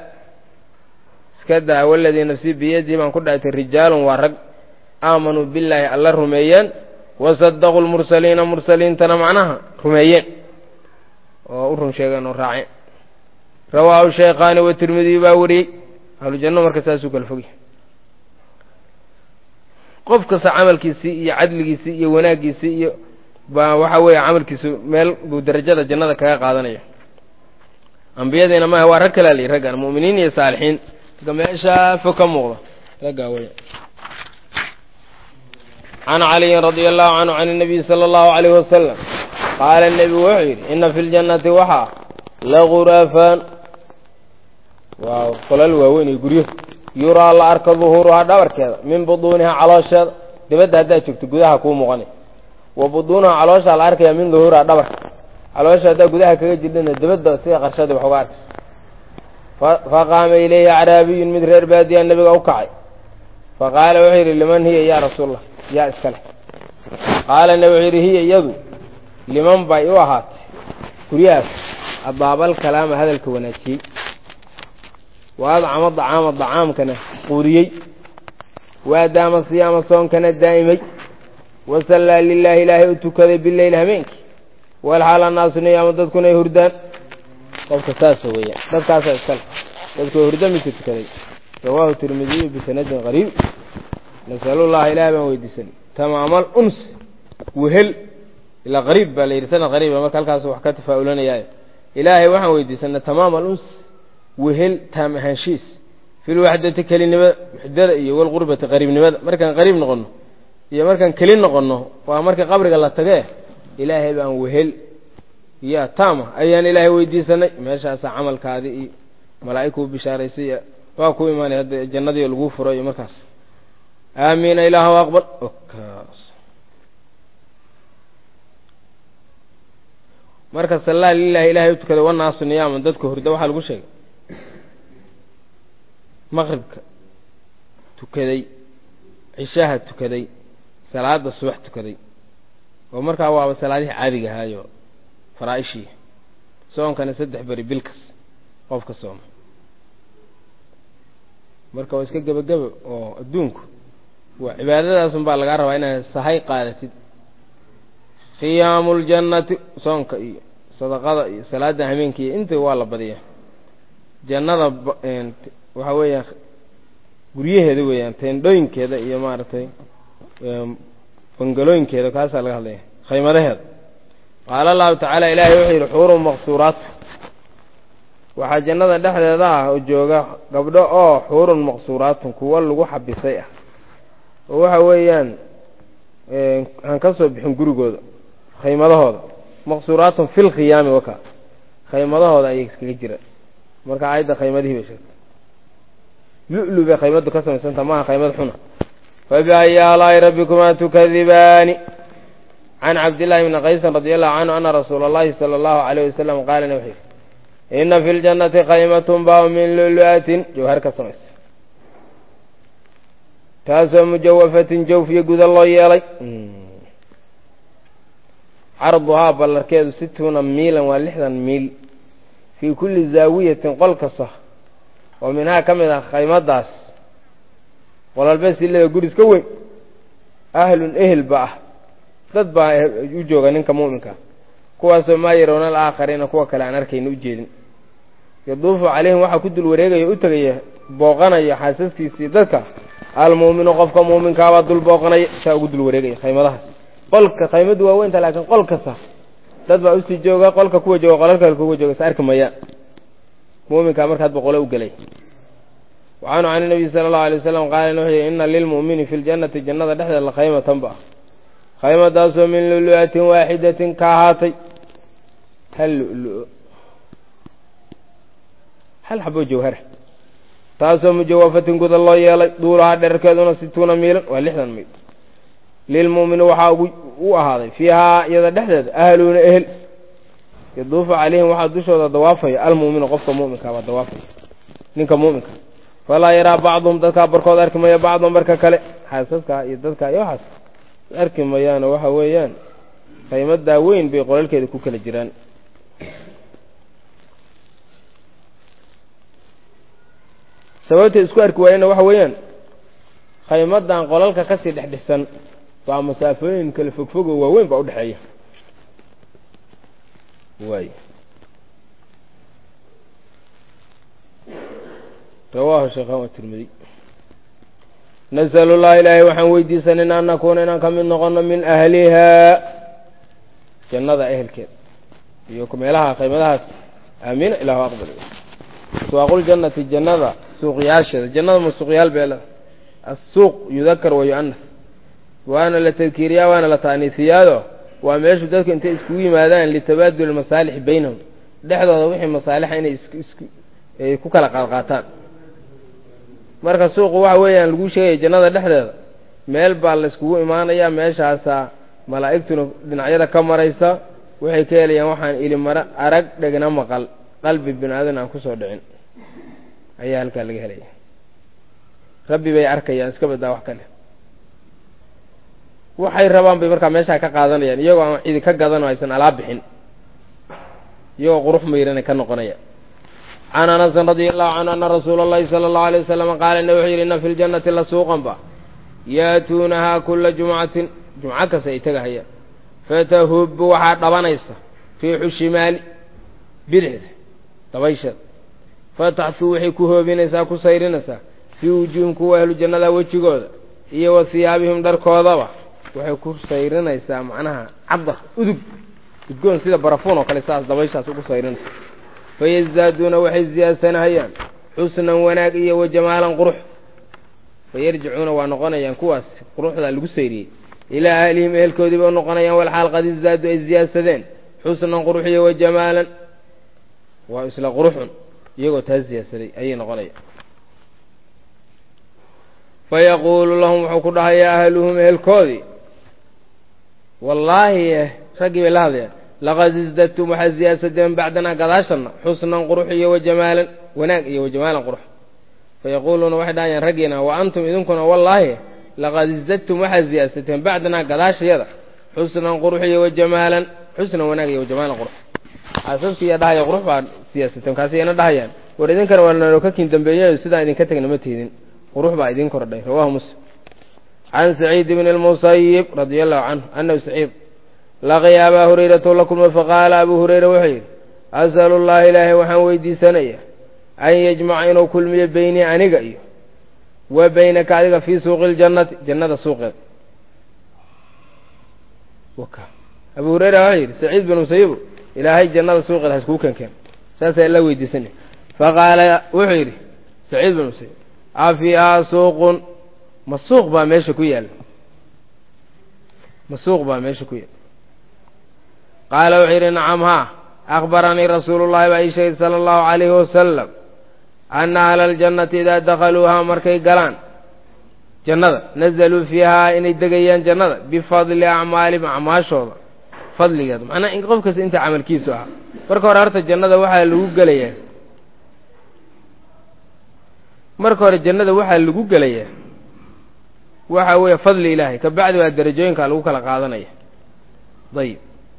iska daa waladii nafsii biyadii baan ku dhaartay rijaalun waa rag aamanuu billaahi alla rumeeyeen wasadaquu lmursaliina mursaliintana macnaha rumeeyeen oo u run sheegeen oo raaceen rawaahu shaykhaani watirmidiy baa wariyey ahlujanno marka saasuu kala fogyahy qof kasta camalkiisii iyo cadligiisii iyo wanaaggiisii iyo baa waxa weeye camalkiisu meel buu darajada jannada kaga qaadanaya ambiyadiina maha waa rag kalaa layihi raggan mu'miniin iyo saalixiin marka meeshaa fog ka muuqda raggaa wey can caliyin radia allahu canhu can الnabiy salى اllahu alayh wasalam qaala nebigu wuxuu yidhi ina fi ljannati waxaa lagurafaan waa qolal waaweyn iyo guryo yuraa la arka duhuuruhaa dhabarkeeda min buduunihaa caloosheeda dibadda haddaad joogto gudaha kuu muuqanay wa buduunaha calooshaa la arkaya min duhuurihaa dhabarka caloosha haddaa gudaha kaga jirdhina dibadda sida qarshadii wax uga arkay faqaama ilayhi acraabiyun mid reer baadiya nebiga u kacay faqaala wuxuu yidhi liman hiya yaa rasuulallah yaa iska leh qaala nebi wuxuu yidhi hiya iyadu liman bay u ahaatay guryahaas abaabal kalaama hadalka wanaajiyey wa adcama dacaama dacaamkana quudiyey wa adaama siyaama soonkana daa'imay wa sallaa lilaahi ilaahay u tukaday bileyl habeenkii walxaal annaasu niyaama dadkuna ay hurdaan qofka saasa weeyaan dadkaasaa iskale dadku hurdo midka tukaday rawaahu tirmidiyu bisanadin qariib nasalullaha ilahay baan weydiisanay tamaamal uns wehel ilaa qariib baa la yidhi sanad qariiba marka halkaas wax ka tafaa'ulanayaayo ilaahay waxaan weydiisanay tamaam aluns wehel taam ahaanshiis fi lwaxdati kelinimada waxdada iyo walqurbati qariibnimada markaan qariib noqonno iyo markaan keli noqonno waa marka qabriga la tagee ilaahay baan wehel ya taama ayaan ilaahay weydiisanay meeshaasaa camalkaadii iyo malaa'igkuu bishaaraysay iyo waa ku imaanay hadda jannadii laguu furo iyo markaas aamiina ilaahu aqbal marka sallaa lilahi ilahay u tukaday wanaasu niyaaman dadka hurda waxaa lagu sheegay maqribka tukaday cishaha tukaday salaada subax tukaday oo markaa waaba salaadihii caadiga ahaayo faraa-ishii soonkana saddex beri bilkas qofka sooma marka waa iska gebageba oo adduunku waa cibaadadaasun baa lagaa rabaa inaad sahay qaadatid khiyaamu ljannati soonka iyo sadaqada iyo salaada hameenka iyo inta waa la badiya jannada waxa weeyaan guryaheeda weeyaan teendhooyinkeeda iyo maaragtay bangalooyinkeeda kaasaa laga hadlaya khaymadaheeda qaala allahu tacaala ilaahay wuxuu yidhi xuurun maqsuuraat waxaa jannada dhexdeeda ah oo jooga gabdho oo xuurun maqsuuraatun kuwo lagu xabisay ah oo waxa weeyaan aan ka soo bixin gurigooda khaymadahooda maqsuuraatun fil khiyaami waka khaymadahooda ayay iskaga jira marka aayadda khaymadihii bay sheegtay lu-lu bay khaymadu ka samaysanta maaha khaymad xuna fabiayi aalaa'i rabbikumaa tukadibaani can cabdillahi bni qaysin radi allahu canhu ana rasuula allahi sala allahu alayh wasalam qaalana wuxuu yidhi ina fi ljannati khaymatun baa min lulu-atin jawhar ka samaysa taasoo mujawafatin jawfiyo guda loo yeelay carduhaa ballarkeedu situuna miilan waa lixdan miil fii kulli zaawiyatin qol kasta oo minhaa ka mid ah khaymadaas qolalbe silada guris ka weyn ahlun ehel ba ah dad baa u jooga ninka mu'minka kuwaasoo maa yaroona alaakhariina kuwa kale aan arkayna u jeedin yaduufu calayhim waxaa ku dul wareegaya u tegaya booqanaya xaasaskiisii dadka almu'minu qofka muuminkaabaa dul booqanaya saa ugu dul wareegaya khaymadahaas qolka khaymadu waa weynta laakiin qol kasta dad baa usii jooga qolka kuwa jooga qolalka kale kuwa jooga is arki mayaan mu'minkaa markaad boqole u gelay wacanhu can inabiy sala allahu alay wasalam qaala wuxuu yihi ina lilmu'mini fi ljannati jannada dhexdeeda la khaymatan ba khaymadaasoo min lulu-atin waaxidatin ka ahaatay hal lulu hal xabo jawhara taasoo mujawafatin guda loo yeelay duulahaa dherarkeeduna situuna miilan waa lixdan miil lilmu'mini waxaa u ahaaday fiihaa iyada dhexdeeda ahluuna ehel yaduufu calayhim waxaa dushooda dawaafaya almu'minu qofka mu'minkaabaa dawaafaya ninka mu'minka falaa yaraa bacduhum dadkaa barkood arki maya bacdan barka kale xaasaskaa iyo dadkaa iyo waxaas arki mayaano waxa weeyaan khaymadaa weyn bay qolalkeeda ku kala jiraan sababtay isku arki waayeenna waxa weeyaan khaymadan qolalka kasii dhex dhisan baa masaafooyin kale fogfog oo waaweyn baa udhexeeya waay rawaahu sheekhan waa tirmidi nasalu llah ilaahay waxaan weydiisanayna an nakuuna inaan ka mid noqono min ahlihaa jannada ehelkeeda iyo meelaha qaymadahaas aamiina ilahu aqbal suwaaqul-jannati jannada suuqyaasheeda jannada ma suuqyaal bee leeda assuuq yudakar wa yu-anas waana la tadkiiriyaa waana la taaniisiyaado waa meeshu dadku intay iskugu yimaadaan litabaaduli masaalixi baynahum dhexdooda wixii masaalixa inay isku ay ku kala qaadqaataan marka suuqu waxa weeyaan lagu sheegaya jannada dhexdeeda meel baa la iskugu imaanayaa meeshaasaa malaa'igtuna dhinacyada ka maraysa waxay ka helayaan waxaan ili mara arag dhegna maqal qalbi bini aadan aan kusoo dhicin ayaa halkaa laga helaya rabbi bay arkayaan iska badaa wax kale waxay rabaan bay markaa meeshaa ka qaadanayaan iyagoo aan cidi ka gadan oo aysan alaa bixin iyagoo qurux mayranay ka noqonaya can anasin radia allahu canhu ana rasuula allahi sala allahu alay wasalam qaala ina wuxuu yidhi inna fi ljannati la suuqan ba yaatuunahaa kula jumcatin jumco kasta ay tegahayaan fatahubbu waxaa dhabanaysa riixu shimaali bidixda dabaysheeda fataxtuu waxay ku hoobinaysaa ku sayrinaysaa fii wujuuhim kuwa ahlu jannada wejigooda iyo wa siyaabihim dharkoodaba waxay ku sayrinaysaa macnaha cadar udug udgoon sida barafuun oo kale saas dabayshaas ugu sayrinaysa fayazaaduuna waxay ziyaadsanahayaan xusnan wanaag iyo wa jamaalan qurux fayarjicuuna waa noqonayaan kuwaas quruxdaa lagu sayriyey ilaa ahlihim ehelkoodiiba u noqonayaan walxaal qad izaadu ay ziyaadsadeen xusnan qurux iyo wa jamaalan waa isla quruxun iyagoo taas ziyaadsaday ayay noqonayaan fayaquulu lahum wuxuu ku dhahayaa ahluhum ehelkoodii wallaahi raggii bay la hadlayaan laqad isdadtum waxaad ziyaadsadeen bacdanaa gadaashana xusnan qurux iyo wa jamaalan wanaag iyo wa jamaalan qurux fayaquuluuna waxay dhahayaan raggiina wa antum idinkuna wallaahi laqad izadtum waxaad ziyaadsateen bacdanaa gadaashayada xusnan qurux iyo wajamaalan xusnan wanaag iyo wajamaalan qurux xaasaskiiya dhahaya qurux baa siyaasateen kaasi iyana dhahayaan war idinkana waa nalo ka kiin dambeeyayo sidaan idinka tegna ma tiidin qurux baa idin kordhay rawahu muslim can saciid bni lmusayib radia allahu canhu anahu saciid laqiya abaa hurayrata la kulmay faqaala abuu hurayra wuxuu yidhi asalu llaha ilaahay waxaan weydiisanaya an yajmaca inuu kulmiyo beynii aniga iyo wa beynaka adiga fii suuqi ljannati jannada suuqeeda abuu hurayra wuxuu yidhi saciid bin musayibu ilaahay jannada suuqeeda haskuu kenkeen saasaa la weydiisanaya faqaala wuxuu yidhi saciid bin musayib afiihaa suuqun ma suuq baa meesha ku yaalla ma suuq baa meesha ku yaalla qaala wuxuu yidhi nacam haa akbaranii rasuulu llahi baa ii sheegay sala allahu calayhi wasalam ana ahla aljannati idaa dakhaluuhaa markay galaan jannada nazaluu fiihaa inay degayaan jannada bifadli acmaalihim acmaashooda fadligeeda macnaa in qof kasta inta camalkiisu ahaa marka hore horta jannada waxaa lagu gelayaa marka hore jannada waxaa lagu gelayaa waxa weeye fadli ilaahay ka bacdi baa derajooyinka lagu kala qaadanaya dayib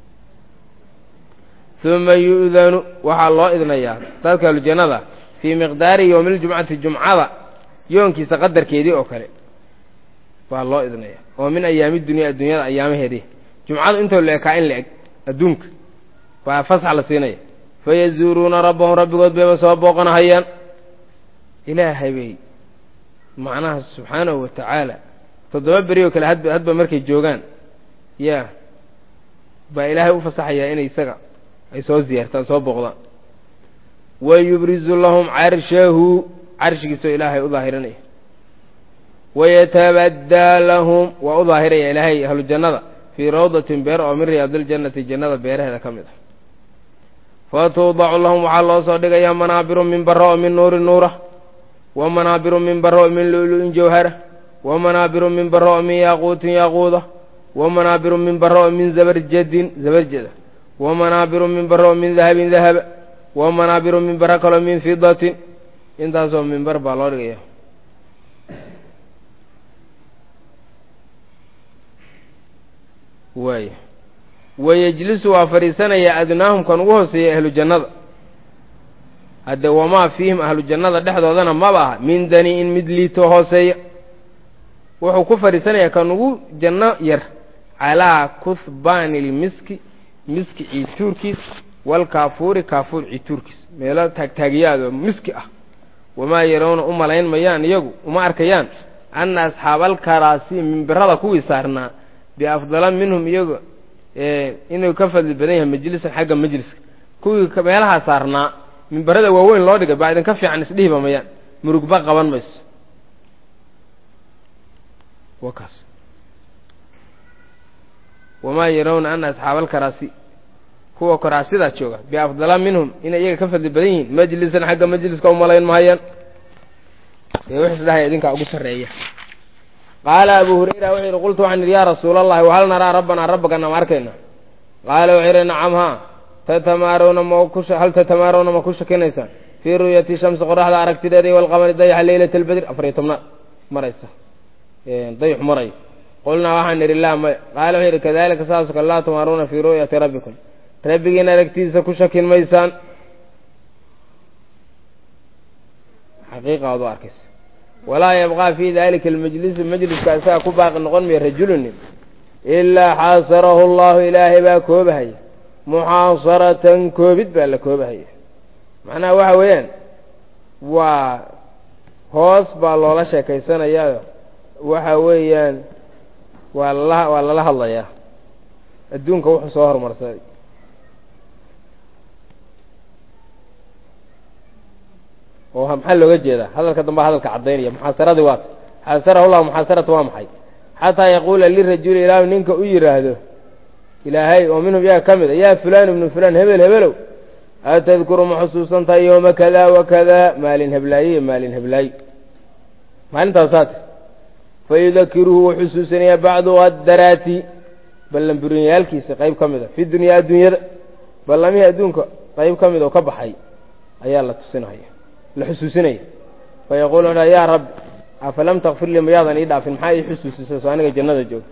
uma yu'danu waxaa loo idnayaa dadka ahlujannada fii miqdaari yowmiljumcati jumcada yoonkiisa qadarkeedii oo kale baa loo idnaya oo min ayaami dunya adduunyada ayaamaheedii jumcadu intoo la ekaa in la eg adduunka baa fasax la siinaya fayazuuruuna rabbahum rabbigood bayba soo booqanahayaan ilaahay bay macnaha subxaanahu wa tacaala toddoba beri oo kale hadba hadba markay joogaan ya baa ilaahay u fasaxayaa inay isaga ay soo ziyaartaan soo booqdaan wa yubrizu lahum carshahu carshigiisoo ilaahay u daahirinaya wayatabaddaa lahum waa u daahiraya ilaahay ahlu jannada fii rawdatin beer oo min riyaadiljannati jannada beeraheeda ka mid ah fatuudacu lahum waxaa loo soo dhigayaa manaabiru min bara oo min nuuri nuura wa manaabiru min bara oo min lu'lu'in jawhara wa manaabiru min bara oo min yaaquutin yaaquuda wa manaabiru min bara oo min zabarjadin zabarjada wa manaabiru min bara oo min dahabin dahaba wa manaabiru min bara kaloo min fidatin intaasoo mimbar baa loo dhigaya waay wayejlisu waa fadhiisanaya adnaahum kan ugu hooseeya ahlu jannada hadde wamaa fiihim ahlu jannada dhexdoodana maba aha min dani-in mid liito hooseeya wuxuu ku fadhiisanayaa kan ugu janno yar calaa kuhbaani lmiski miski ciituurkiis walkaafuuri kaafuur ciituurkiis meelo taagtaagyaado miski ah wamaa yarawna u malayn mayaan iyagu uma arkayaan anna asxaabalkaraasi mimbirada kuwii saarnaa biafdala minhum iyagu inuu ka fadli badan yahay majlisan xagga majliska kuwii meelahaa saarnaa mimbarada waaweyn loo dhigay baa idinka fiican isdhihiba mayaan murugba qaban mayso wa kaas wamaa yarawna ana asxaaba alkaraasi kuwa karaasidaa jooga biafdala minhum inay iyaga ka fadli badan yihiin majlisan xagga majliska umalayn mahayaan ee wix isdhahaya idinkaa ugu sarreeya qaala abu hurayra wuxuu yidhi qultu waxaan idhi yaa rasuula allahi wahal naraa rabbanaa rabbagana ma arkayna qaala wuxuu yidhi nacam haa tatamaarawna ma ku hal tatamaarawna ma ku shakinaysaan fii ru'yati shamsi qoraxda aragtideeda iyo walqamari dayaxa leylata albedr afar iyo tobnaad maraysa dayax maray qulnaa waxaan idhi laa maya qaala wuxuu yidhi kadalika saasoo kale laa tumaaruuna fii ru'yati rabbikum rabbigiin aragtiisa ku shakin maysaan xaqiiqa aad u arkaysa walaa yabqaa fii dalika almajlisi majliska isaga ku baaqi noqon maya rajulunin ilaa xaasarahu allahu ilaahay baa koobahaya muxaasaratan koobid baa la koobahaya macnaha waxa weeyaan waa hoos baa loola sheekaysanayaa waxa weeyaan waa lala waa lala hadlayaa adduunka wuxuu soo horumarsaday oo maxaa looga jeedaa hadalka damba hadalka caddaynaya muxaasaradii waata xaasarahu llahu muxaasarata waa maxay xataa yaquula lirajuli ilaahu ninka u yidhaahdo ilaahay oo minhum iyaga ka mid a yaa fulaan ibnu fulaan hebel hebelow atadkuru ma xusuusan tahay yooma kada wa kada maalin heblaaye iyo maalin heblaaye maalintaasaate fayudakiruhu wuu xusuusanayaa bacdu addaraati ballanburiyayaalkiisa qayb ka mid a fi dunyaa adduunyada ballamihii adduunka qayb ka mid oo ka baxay ayaa la tusinaya la xusuusinaya fayaquulu wuxuu dhaha yaa rabbi afalam takfir lii mayaadan ii dhaafin maxaa ii xusuusisa soo aniga jannada jooga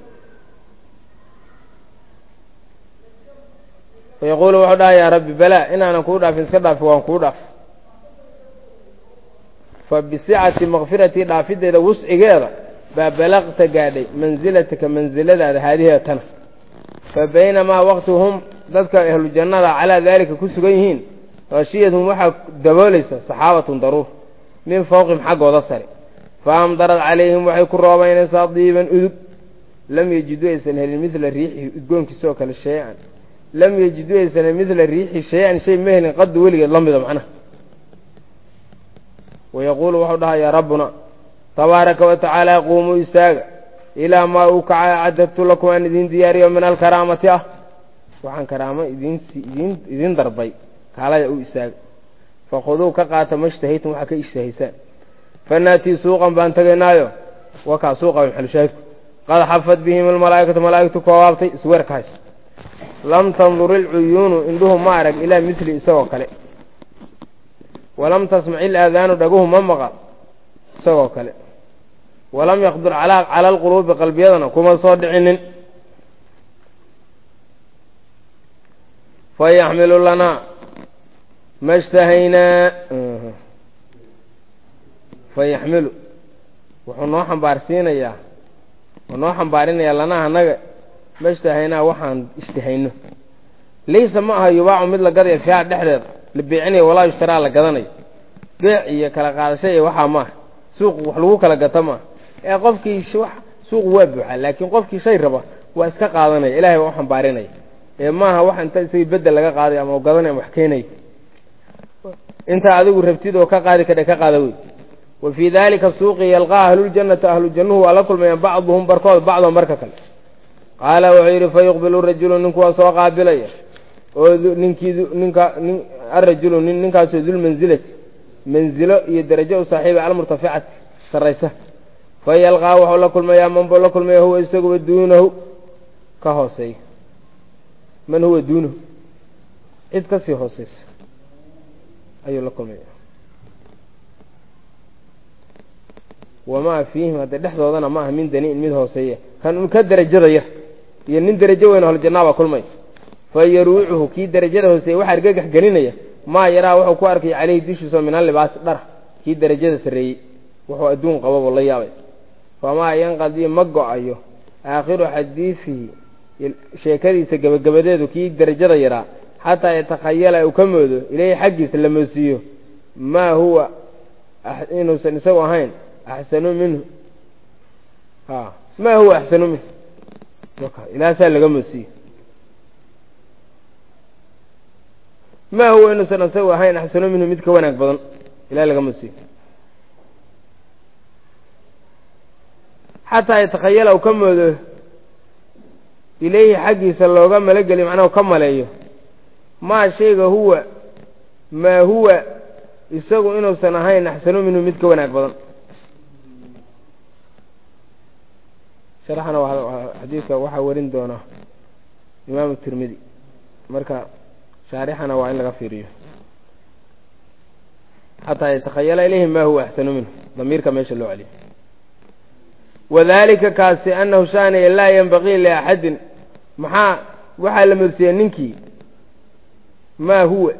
fayaquulu wuxuu dhaha yaa rabbi balaa inaanan kuu dhaafin iska dhaafi waan kuu dhaaf fa bisicati makfiratii dhaafideeda wuscigeeda baa balaqta gaadhay mansilataka mansiladaada haadiheeda tana fa baynamaa waqti hum dadka ahlu jannada calaa daalika ku sugan yihiin khashiyadhum waxaa daboolaysa saxaabatun daruur min fawqihim xaggooda sare fa amdarad calayhim waxay ku roobaynaysaa diiban udug lam yejiduu aysan helin midla riixi udgoonkiisoo kale shay-an lam yejiduu aysan helin midla riixi shay-an shay ma helin qadu weligeed la mida macnaha wayaquulu wuxuu dhahayaa rabbuna tabaaraka wa tacaala quumuu istaaga ilaa maa uu kaca acadadtu lakum aan idiin diyaariyo min alkaraamati ah waxaan karaamo idin idin idiin darbay kaalaya u istaaga fakhuduu ka qaata mashtahaytum waxaa ka ishtahaysaan fanaatii suuqan baan tegaynaayo wakaa suuqa maxalushaahidku qad xafad bihim almalaa'ikatu malaa'igtu koobaabtay isweerka hays lam tandur ilcuyuunu indhuhu ma arag ilaa mithli isagoo kale walam tasmac ilaadaanu dhaguhu ma maqal isagoo kale walam yaqdur calaa cala alquluubi qalbiyadana kuma soo dhicinin fayaxmilu lanaa ma shtahaynaa fayaxmilu wuxuu noo xambaarsiinayaa wuxuu noo xambaarinayaa lanaa annaga ma shtahaynaa waxaan ishtahayno laysa ma aha yubaacu mid la gadaya fiiha dhexdeeda la beecinayo walaa yushtaraa la gadanayo beec iyo kala qaadasho iyo waxaa maaha suuq wax lagu kala gato maaha ee qofkii wax suuqu waa buuxaa laakiin qofkii shay raba waa iska qaadanaya ilahay baa u xambaarinaya ee maaha wax inta isagii bedel laga qaaday ama u gadanay ama wax keenaya intaa adigu rabtid oo ka qaadi kadhe ka qaada wey wa fii daalika suuqi yalqaa ahluljannati ahlu jannuhu waa la kulmayaan bacduhum barkood bacdan barka kale qaala wuxuu yidhi fayuqbilu rajulu ninku waa soo qaabilaya oo ninkii ninka nin arajulu nin ninkaasoo dulmansilati manzilo iyo darajo u saaxiiba almurtaficati sarraysa fa yalqaa wuxuu la kulmayaa man buu la kulmaya huwa isaguba duunahu ka hooseeya man huwa duunahu cid ka sii hooseysa ayuu la kulmaya wamaa fiihim hadde dhexdoodana ma aha min daniin mid hooseeya kan un ka derajada yar iyo nin derajo weyn holjannaa kulmay fa yaruucuhu kii derajada hooseeya waxaa argagax gelinaya maa yaraa wuxuu ku arkay caleyhi dushiisao min allibaasi dhar kii derajada sarreeyey wuxuu adduun qababoo la yaabay famaa yanqadii ma go-ayo aakhiru xadiifihi sheekadiisa gebagabadeedu kii derajada yaraa xataa yatakhayala uu ka moodo ileyhi xaggiisa la moosiiyo maa huwa inuusan isagu ahayn axsanu minhu a maa huwa axsanu minhu ilaasaa laga moosiiyo maa huwa inuusan isagu ahayn axsanu minhu mid ka wanaag badan ilaa laga moosiiyo xataa yatakhayala uu ka moodo ileyhi xaggiisa looga malogeliyo macnaha u ka maleeyo maa shayga huwa maa huwa isagu inuusan ahayn axsanu minhu mid ka wanaag badan sharxana xadiidka waxaa warin doona imaamu tirmidi marka shaarixana waa in laga fiiriyo xataa yatakhayala ilayhi ma huwa axsanu minhu damiirka meesha loo celiyo wadalika kaasi anahu shaaniya laa yanbagii liaxadin maxaa waxaa la moodsiiyey ninkii maa huwa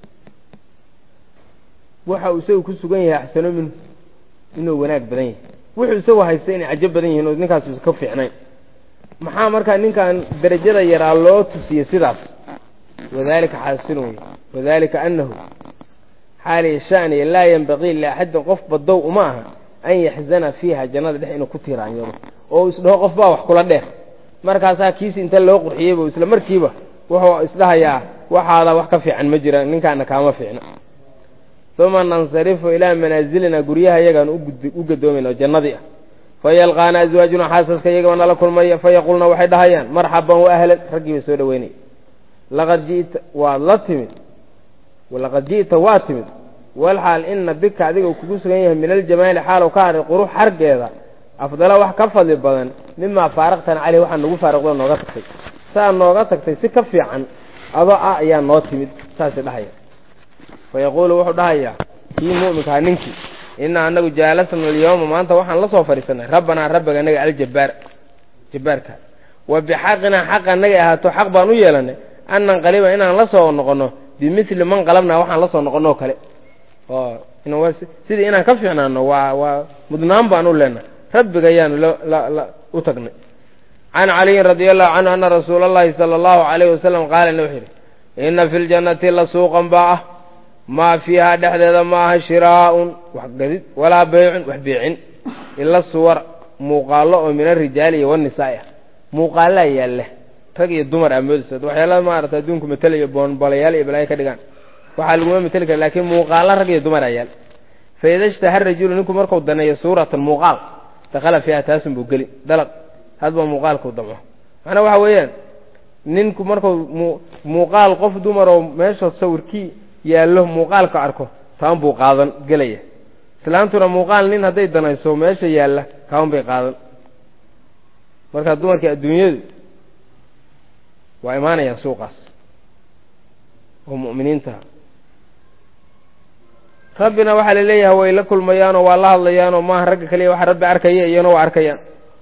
waxa uu isagu ku sugan yahay axsano minhu inuu wanaag badan yahay wuxuu isagu haysta inay cajo badan yihiin oo ninkaas ka fiicnayn maxaa markaa ninkan derajada yaraa loo tusiyey sidaas wadalika xaasilun wey wadalika anahu xaaliya shaniya laa yanbagii liaxadin qof badow uma aha an yaxzana fiiha jannada dhex inuu ku tiiraanyado oo isdhaho qof baa wax kula dheer markaasaa kiisi inta loo qurxiyeyba isla markiiba wuxuu isdhahayaa waxaada wax ka fiican ma jira ninkaana kaama fiicna uma nansarifu ilaa manaasilina guryaha iyagaan u gadoomayna oo jannadii ah fayalqaana aswaajuna xaasaska iyagaba nala kulmaya fayaqulna waxay dhahayaan marxaban waahlan raggii bay soo dhaweynaya laqad ji'ta waad la timid laqad ji'ta waa timid walxaal ina bika adiga uu kugu sugan yahay min aljamaali xaalow ka hadhay qurux xargeeda afdala wax ka fadli badan mimaa faaraqtana caleyh waxaa nagu faariqdo nooga tagtay saa nooga tagtay si ka fiican adoo ah ayaa noo timid saasay dhahaya fa yaquulu wuxuu dhahayaa kii mu'minkaha ninkii inaa anagu jaalasna alyawma maanta waxaan la soo fadhiisanay rabbanaa rabbiga anaga aljabbaar jabbaarka wa bixaqinaa xaq anagay ahaato xaq baan u yeelanay an nanqaliba inaan la soo noqonno bimili man qalabnaa waxaan la soo noqonno oo kale oo sidii inaan ka fiicnaano waa waa mudnaan baan u leenahay rabbiga ayaanu la u tagnay can caliyin radia allahu canhu ana rasuula allahi sala allahu alayhi wasalam qaala wuxuu yidhi ina fi ljannati la suuqan baa ah maa fiiha dhexdeeda ma aha shiraa'un wax gadid walaa baycun wax beecin ila suwar muuqaallo oo min arijaali iyo wanisaai ah muuqaallaa yaalla rag iyo dumar aa moodaysa waxyaala maarata adduunku matelayo boonbolayaal iyo balaayo ka dhigaan waxaa laguma mateli kara lakiin muuqaalla rag iyo dumar aa yaal fa ida ishtaha rajulu ninku marku daneeyo suuratan muuqaal dakhala fiiha taasun buu geli dalaq hadba muuqaalkuu damco macnaa waxa weeyaan ninku markuu muuqaal qof dumar oo meesha sawirkii yaallo muuqaalka arko taan buu qaadan gelaya islaantuna muuqaal nin hadday danayso meesha yaalla kaan bay qaadan marka dumarkii adduunyadu waa imaanayaan suuqaas oo mu'miniintaha rabbina waxaa la leeyahay way la kulmayaanoo waa la hadlayaanoo maaha ragga kaliya waxa rabbi arkaya iyana waa arkayaan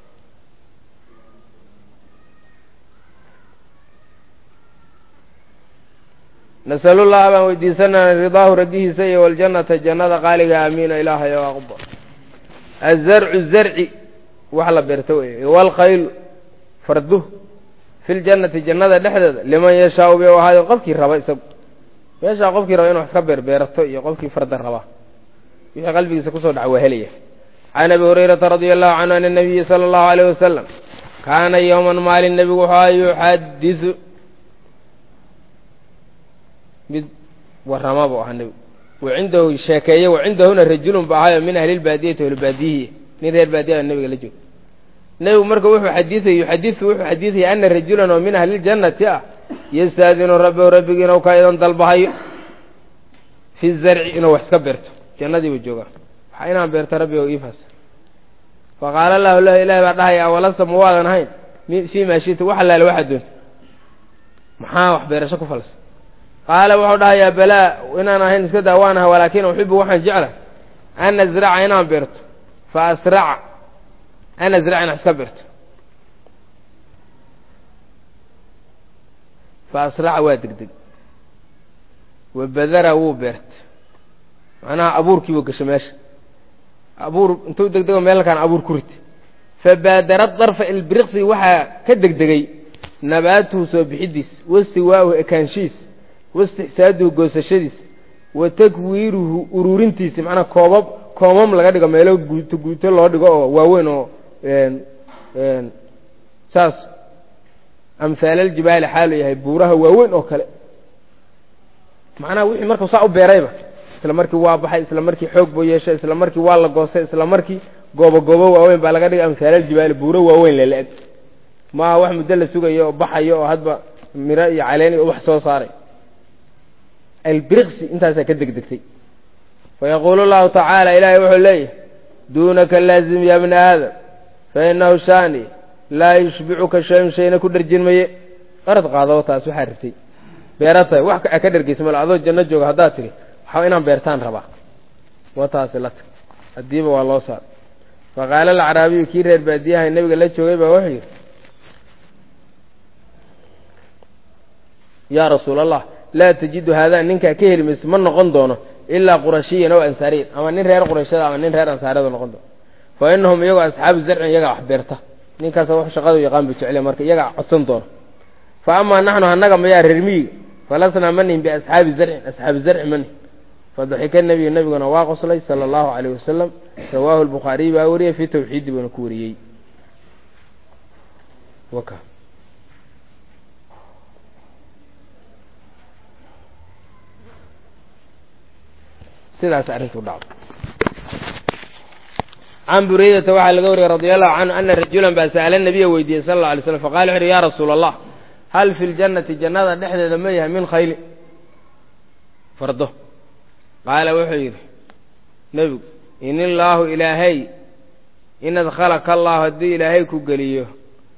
nasalullaha baan weydiisanana ridaahu radihiisa iyo waljannata jannada qaaliga aamiina ilaahay oo aqbal azarcu zarci wax la beerto wey waalkhaylu farduh fi ljannati jannada dhexdeeda liman yashaau bay ahaayo qofkii raba isagu meeshaa qofkii raba inu wax ka beerbeerato iyo qofkii farda raba wixii qalbigiisa kusoo dhaca waa helaya can abi hurayrata radia allahu canhu an nabiyi sala allahu alayh wasalam kaana yowman maalin nebigu wuxua yuxadisu mid warama buu ahaa nebigu wacindahu sheekeeye wacindahuna rajulun ba ahaayo min ahlilbaadiyati ahlbaadiyihi nin reer baadiya nebiga la jooga nebigu marka wuxuu xadiiay yuxadisu wuxuu xadiidaya ana rajulan oo min ahliljannati ah yastaadinu rabbahu rabbigiina u ka idan dalbahayo fi zarci inuu wax iska beerto jannadii buu joogaa waxa inaan beerto rabbi o iifaas faqaala lahu lahu ilahi baa dhahaya awalasa ma waadan ahayn fii maa shita wax allaale waxaad doonta maxaa wax beerasho ku falsa qaala wuxuu dhahayaa balaa inaan ahayn iska daa waan aha walaakin uxibu waxaan jecla an azraca inaan beerto fa asraca an azraca inaan iska beerto fa asraca waa degdeg wa badara wuu beerta macnaha abuurkii buu gashay meesha abuur intuu degdego meelkaan abuur ku rit fa baadara darfa ilbiriqsi waxaa ka degdegay nabaatuhu soo bixidiis wastiwaa'uhu ekaanshihiis wastixsaaduhu goosashadiis wa takwiiruhu ururintiisi macnaa koobab koomam laga dhigo meelo guuto guuto loo dhigo oo waaweyn oo saas amhaalaljibaali xaalu yahay buuraha waaweyn oo kale macnaha wixii markuu saa u beerayba isla markii waa baxay isla markii xoog buu yeeshay isla markii waa la goostay isla markii goobo goobo waaweyn baa laga dhigay amhaalaljibaali buuro waaweyn lala-eg maaha wax muddo la sugayo oo baxayo oo hadba miro iyo caleen iyo wax soo saaray albiriqsi intaasaa ka degdegtay fayaquulu llahu tacaala ilaahay wuxuu leeyahay duunaka laazim ya bna aadam fa inahu shaani laa yushbicuka shayun shayna ku dharjin maye arad qaadabo taas waxaa rirtay beeratahay wax ka dhargeysa mal adoo janno jooga haddaad tiri waxaa inaan beertaan rabaa wa taasi la tag haddiiba waa loo saar faqaala alacraabiyu kii reer baadiyaha nebiga la joogay baa wuxuu yidhi yaa rasuul allah laa tajidu haadaa ninkaa ka heli mayso ma noqon doono ilaa qurashiyan ow ansaariyan ama nin reer qurayshada ama nin reer ansaariyada noqon doono fa inahum iyagoo asxaabu zarcin iyagaa wax beerta ninkaas wax shaqadu yaqaan buu jecel marka iyagaa codsan doono fa amaa naxnu annaga mayaa reer miyiga falasnaa manihin biasxaabi zarcin asxaabi zarci manihin fadaxika nebiyu nebiguna waa qoslay sala allahu calayh wasalam rawaahu lbukhaariy baa wariyey fii tawxiidi buuna ku wariyey sidaas arrintu dhacdo can buraydata waxaa laga wariyey radi allahu canhu ana rajulan baa sa'ala nabiya weydiiyey sala alla alay slam faqala wuxu uhi ya rasuula allah hal fi ljannati jannada dhexdeeda ma yahay min khayli fardo qaala wuxuu yidhi nebigu in illaahu ilaahay in adkhalaka allahu haddii ilaahay ku geliyo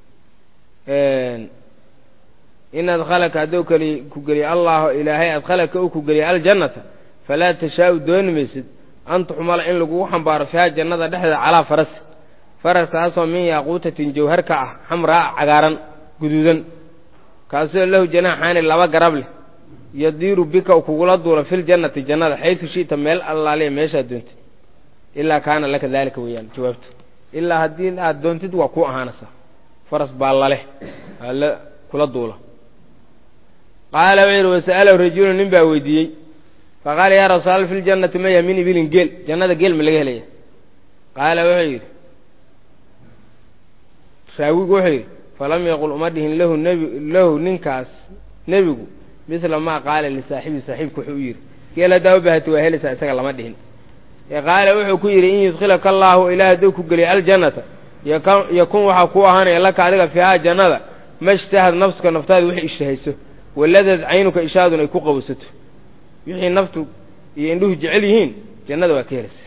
in adkhalaka hadduu keli ku geliyo allahu ilaahay adkhalaka uu ku geliyo aljannata falaa tashaau dooni maysid an tuxmala in lagugu xambaaro fiiha jannada dhexdeeda calaa faras faraskaasoo min yaaquutatin jawhar ka ah xamraa cagaaran guduudan kaasoo lahu janaaxaani laba garab leh yadiiru bika u kugula duula filjannati jannada xaysu shi'ta meel allaaliya meeshaad doontid ilaa kaana laka daalika weeyaan jawaabtu ilaa haddii aad doontid waa kuu ahaanaysaa faras baa laleh ala kula duula qaala wuxuu yidhi wasa'alahu rajulu nin baa weydiiyey faqaala yaa rasuul fi ljannati maya min ibilin geel jannada geel ma laga helaya qaala wuxuu yidhi raawigu wuxuu yidhi falam yaqul uma dhihin lahu nebi lahu ninkaas nebigu misla maa qaala lisaaxibi saaxiibku wuxuu u yidhi geel haddaa u baahati waa helaysaa isaga lama dhihin ee qaala wuxuu ku yidhi in yudkhilaka allaahu ilaah hadduu ku geliyo aljannata yakun waxaa kuu ahaanaya laka adiga fiihaa jannada ma ishtahad nafsuka naftaada wixii ishtahayso waladad caynuka ishaadun ay ku qabowsato wixii naftu iyo indhuhu jecel yihiin jannada waa ka helaysa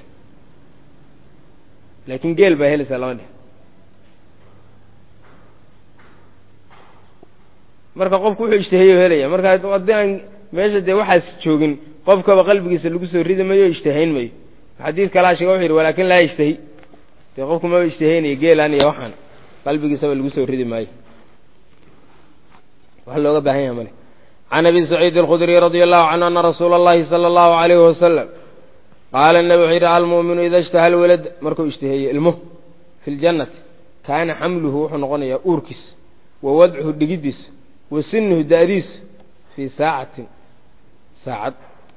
laakiin geel baa helaysaa lama dhihin marka qofku wuxuu ishtaheeyo helaya marka haddii aan meesha dee waxaas joogin qofkaba qalbigiisa lagu soo ridi mayo o ishtahayn mayo xadiid kalaa sheega wuxu yidhi walaakin laa yashtahi dee qofku maba ishtahaynayo geelaan iyo waxaan qalbigiisaba lagu soo ridi maayo wax looga baahan yaha male can abi saciid alkhudriy radia allahu canhu ana rasuula allahi sala allahu alayhi wasalam qaala nabi wuxuu yidhi almu'minu ida ishtaha alwalad markuu ishtaheeyo ilmuhu fi ljannati kaana xamluhu wuxuu noqonayaa uurkiis wa wadcuhu dhigiddiisa wa sinuhu da'diisu fii saacatin saacad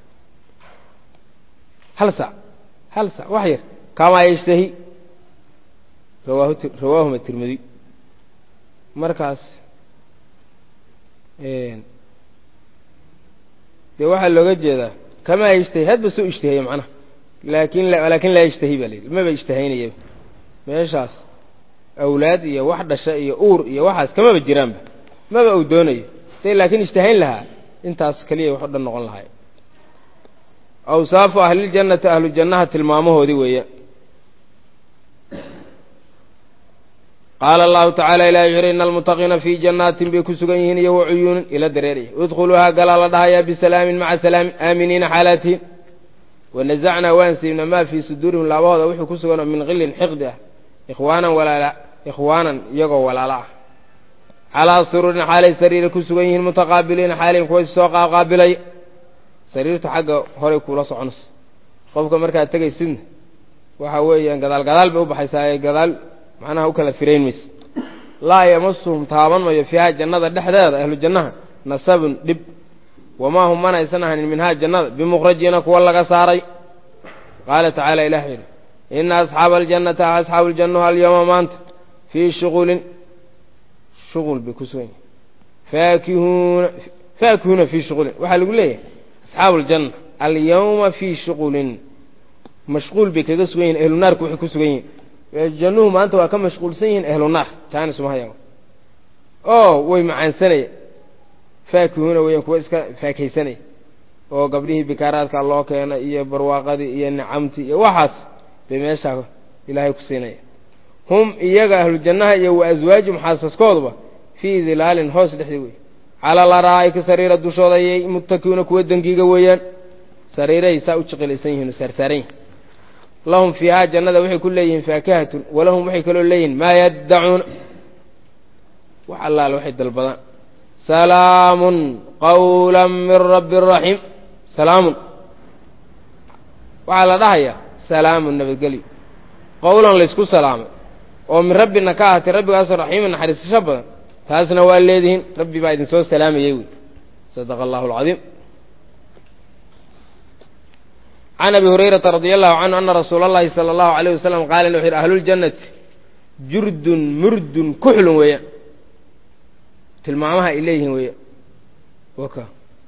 hal saac hal saac wax yar kamaa yashtahi rawaahu rawaahuma tirmidi markaas dee waxaa looga jeedaa kamaa yashtahi hadba soo ishtaheeyo macnaha laakin laakin laa yashtahi baa la yidhi maba ishtahaynaya meeshaas awlaad iyo wax dhasha iyo uur iyo waxaas kamaba jiraanba maba uu doonayo day laakiin ishtahayn lahaa intaas keliya wax o dhan noqon lahay awsaafu ahliljannati ahlu jannaha tilmaamahoodii weeya qaala allahu tacaala ilahi wuxu uhi ina almutaqiina fii jannaatin bay ku sugan yihiin iyo wa cuyuunin ila dareeraya idkhuluuhaa galaa la dhahayaa bisalaamin maca salaamin aaminiina xaalaatihin wanazacnaa waan siibna maa fii suduurihim laabahooda wuxuu ku sugan oo min qilin xiqdi ah ikhwaanan walaala ikhwaanan iyagoo walaalo ah calaa suruurin xaalay sariira ku sugan yihiin mutaqaabiliina xaalayn kuwa soo qaaqaabilay sariirtu xagga horay kuula soconayso qofka markaad tegaysidna waxa weeyaan gadaal gadaal bay u baxaysaa ee gadaal macnaha u kala firayn mayse laa yamasuhum taaban mayo fiiha jannada dhexdeeda ahlu jannaha nasabun dhib wamaa hum mana aysan ahanin minhaa jannada bimukhrajiina kuwa laga saaray qaala tacaala ilah yidhi ina asxaaba aljannati asxaabu ljannahu alyawma maanta fii shuqulin shuqul bay ku sugan yihin faakihuuna faakihuuna fii shuqulin waxaa lagu leeyahay asxaabu aljanna alyawma fii shuqulin mashquul bay kaga sugan yihin ahlu naarku waxay ku sugan yihin jannuhu maanta waa ka mashquulsan yihiin ahlu naar taana sumahaya oo way macaansanaya faakihuuna weeyaan kuwa iska faakaysanaya oo gabdhihii bikaaraadka loo keena iyo barwaaqadii iyo nicamtii iyo waxaas bay meeshaa ilaahay ku siinaya hum iyaga ahlu jannaha iyo wa aswaajum xaasaskooduba fii dilaalin hoos dhexdii wey calaa laraa'ika sariira dushooda ayay muttakiuna kuwa dangiga weeyaan sariirahay saa u jiqilaysan yihin oo saarsaaran yihin lahum fiihaa jannada waxay ku leeyihiin faakihatun walahum waxay kaloo leeyihiin maa yaddacuuna wax allaale waxay dalbadaan salaamun qawla min rabbi raxiim salaamun waxaa la dhahayaa salaamun nabadgelyo qowlan laysku salaamay oo min rabbina ka ahatay rabbigaasoo raxiiman naxariisasho badan taasna waa leedihiin rabbi baa idin soo salaamayey wey sadaqa allahu alcadiim can abi hurayrata radia allahu canhu ana rasuula allahi sala allahu alayh wasalam qaala wuxu yidhi ahluljannati jurdun murdun kuxlun weeyaan tilmaamaha ay leeyihiin weeyaan waka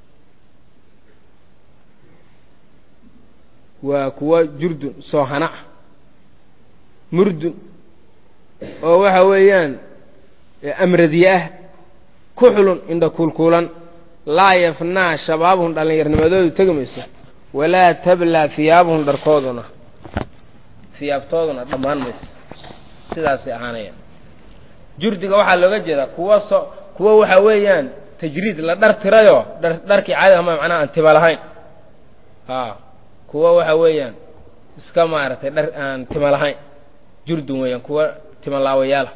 waa kuwa jurdun soohana ah murdun oo waxa weeyaan amradiye ah kuxlun indha kuulkuulan laa yafnaa shabaabuhum dhallinyarnimadoodu tegi mayso walaa tablaa hiyaabuhum dharkooduna hiyaabtooduna dhammaan mayso sidaasay ahaanayaan jurdiga waxaa looga jeedaa kuwa so kuwa waxa weeyaan tajriid la dhar tirayoo dhar dharkii caadi ama macnaha aan tiba lahayn a kuwa waxa weeyaan iska maaragtay dhar aan tima lahayn jurdun weeyaan kuwa tima laawayaala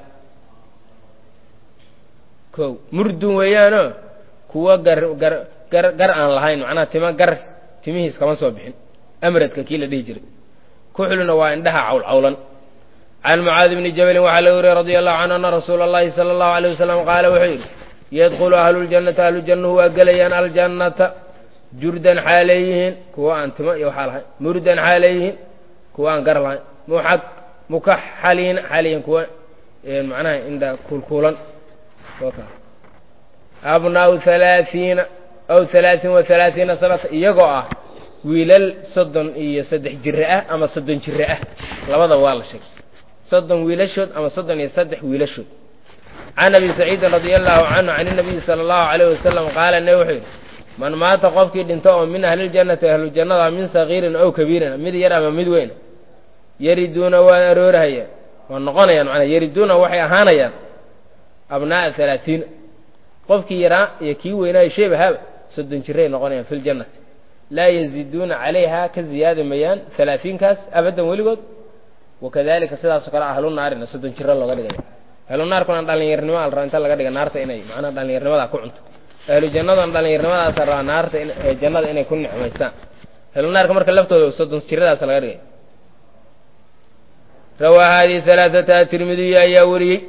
ko murdun weeyaanoo kuwa gar gar gar gar aan lahayn macnaha tima gar timihiis kama soo bixin amradka kii la dhihi jiray kuxluna waa indhaha cawlcawlan can mucaadi bni jabalin waxaa laga wariye radi allahu canhu ana rasuula allahi sala allahu alayh wasalam qaala wuxuu yidhi yadkhulu ahluljannata ahlujannahu waa gelayaan aljannata jurdan xaaleeyihiin kuwa aan timo iyo waxaa lahayn murdan xaaleeyihiin kuwa aan gar lahayn muxad mukaxaliin xaaleeyihiin kuwa macnaha indha kuulkuulan abnaau halaaiina aw halaaثin wa halaaiina sanata iyagoo ah wiilal soddon iyo saddex jire ah ama soddon jire ah labada waa la sheegay soddon wiilashood ama soddon iyo saddex wiilashood can abi saciidin radia allahu canhu can inabiyi sala allahu alayh wasalam qaala ne wuxuu yidhi man maata qofkii dhinto oo min ahliljannati ahlujannada min sagiirin ow kabiirin mid yar ama mid weyn yariduuna waa aroorahayaan waa noqonayaan manaa yariduuna waxay ahaanayaan abnaaa halaatiina qofkii yaraa iyo kii weynaayo sheebahaaba soddon jiray noqonayaan fi ljannati laa yaziiduuna calayha ka ziyaadi mayaan halaatiinkaas abadan weligood wakadalika sidaasoo kale ahlu naarina soddon jiro looga dhigaya ahlu naarkuna dhalinyarnimo al raa inta laga dhiga naarta inay macnaha dhalinyarnimadaa ku cunto ahlu jannadan dhalinyarnimadaas rabaa naarta jannada inay ku nicmaystaan ahlu naarka marka laftooda soddon jiradaas laga dhigay rawaa hadihi halaaثata tirmidiy ayaa wariyey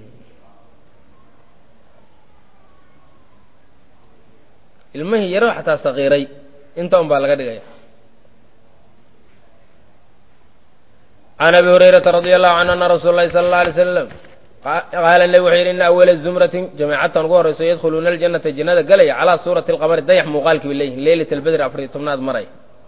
ilmihii yaro xataa sakiiray inta un baa laga dhigaya can abi hurayrata radi allahu canhu ana rasuula lahi sala اllau alay slam qaala nebi wuxuu yidhi ina awala zumratin jamaacatan ugu horrayso yadkhuluuna aljannata jannada galaya calaa suurati alqamari dayax muuqaalkii bay leeyihin leylat albedri afar iyo tobnaad maray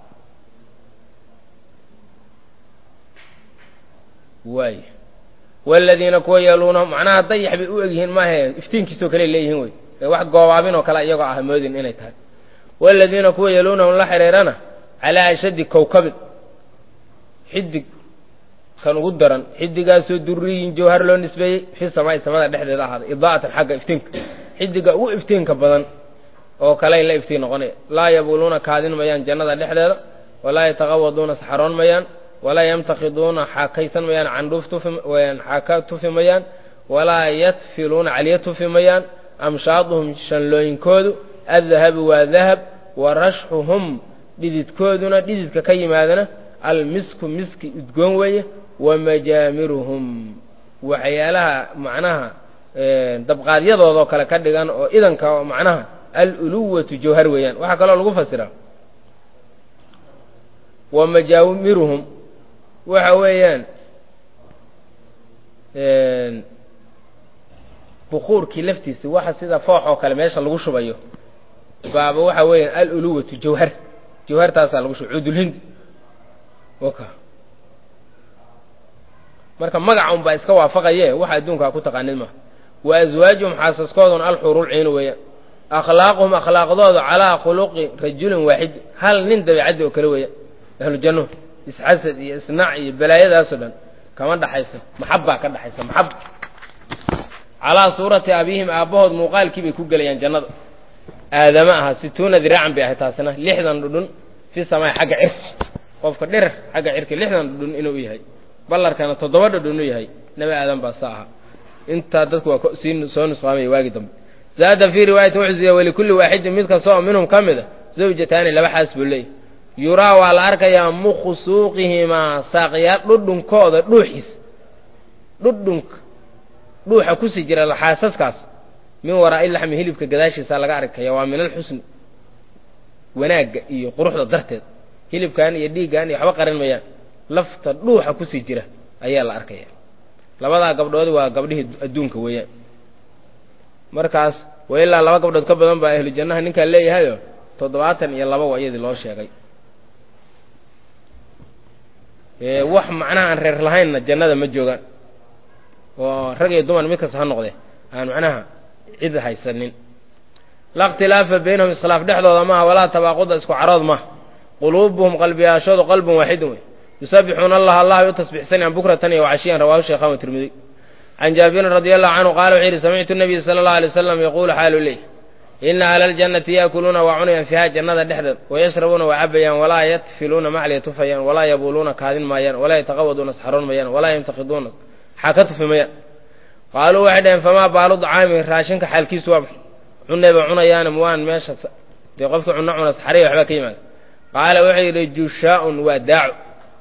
waay waladiina kuwa yeeluuna macnaha dayax bay u egyihiin maahe iftiinkiisoo kale leeyihiin wey ee wax goobaabin oo kale iyagoo ah moodin inay tahay waladiina kuwa yeeluunahum la xidhiirana calaa ashaddi kowkabin xidig kan ugu daran xidigaasoo duriyin jawhar loo nisbeeyey fi samaai samada dhexdeeda ahaaday idaa'atan xagga iftiinka xidiga ugu iftiinka badan oo kale la iftiin noqonaya laa yabuluuna kaadin mayaan jannada dhexdeeda walaa yataqawaduuna saxaroon mayaan walaa yamtakiduuna xaakaysan mayaan candhuuf tufi xaaka tufi mayaan walaa yatfiluuna caliya tufi mayaan amshaaduhum shanlooyinkoodu addahabu waa dahab wa rashxuhum dhididkooduna dhididka ka yimaadana almisku miski udgoon weeye wa majaamiruhum waxyaalaha macnaha dabqaadyadoodaoo kale ka dhigan oo idanka macnaha aluluwatu jawhar weeyaan waxaa kaloo lagu fasiraa wa majaamiruhum waxa weeyaan bukuurkii laftiisa waxa sida foox oo kale meesha lagu shubayo baaba waxa weeyaan aluluwatu jawhar jawhartaasaa lagu shubay cudulhind waka marka magaca un baa iska waafaqaye waxa adduunkaa ku taqaanid maha wa aswaajuhum xaasaskooduna alxuurulciinu weeyaan akhlaaquhum akhlaaqdooda calaa khuluqi rajulin waaxid hal nin dabeicaddi oo kale weeyaan ahlu jannuhu isxasad iyo isnaac iyo balaayadaasoo dhan kama dhaxayso maxab baa ka dhaxaysa maxab calaa suurati abihim aabbahood muuqaalkii bay ku gelayaan jannada aadama aha situuna diraacan bay ahay taasina lixdan dhudhun fi samaai xagga cirki qofka dhirar xagga cirki lixdan dhudhun inuu yahay ballarkana toddoba dhudhun u yahay nebi aadan baa sa aha intaa dadku waa sii soo nusqaamaya waagi dambe zaada fii riwaayatin wuxuu siiyey walikulli waaxidin mid kasta oo minhum ka mid a zawjataani laba xaas buu leeyahy yuraa waa la arkayaa mukhu suuqihimaa saaqyaal dhudhunkooda dhuuxiis dhudhunka dhuuxa kusii jira xaasaskaas min waraa'i laxmi hilibka gadaashiisa laga arkaya waa min alxusni wanaagga iyo quruxda darteed hilibkan iyo dhiiggan iyo waxba qarin mayaan lafta dhuuxa kusii jira ayaa la arkaya labadaa gabdhoodi waa gabdhihii adduunka weeyaan markaas wa ilaa laba gabdhood ka badan baa ahlu jannaha ninkaan leeyahayo toddobaatan iyo laba waa iyadii loo sheegay wax macnaha aan reer lahaynna jannada ma joogaan oo rag iyo dumar mid kasta ha noqde aan macnaha cid haysanin la ikhtilaafa baynahum iskhilaaf dhexdooda maaha walaa tabaaquda isku carood maaha quluubuhum qalbiyaashoodu qalbun waaxidun wey yusabbixuuna allah allah ay u tasbixsanayaan bukratan iyo wacashiyan rawahu sheekhan wa tirmidiy can jaabirin radi allahu canhu qaala wuxuu yidhi samictu nabiya sala allahu alay wasalam yaquulu xaalu leyh ina ahla aljannati yaakuluuna waa cunayaan fiiha jannada dhexdeed wayashrabuuna waa cabayaan walaa yatfiluuna macliya tufayaan walaa yabuuluuna kaadin maayaan walaa yataqawaduuna saxroon mayaan walaa yamtakiduuna xaka tufi mayaan qaaluu waxay dhaheen famaa baalu dacaami raashinka xaalkiisu waa maxay cunay ba cunayaane muwaan meesha dee qofkii cunno cuna saxariya waxbaa ka yimaada qaala wuxuu yidhi jushaa'un waa daaco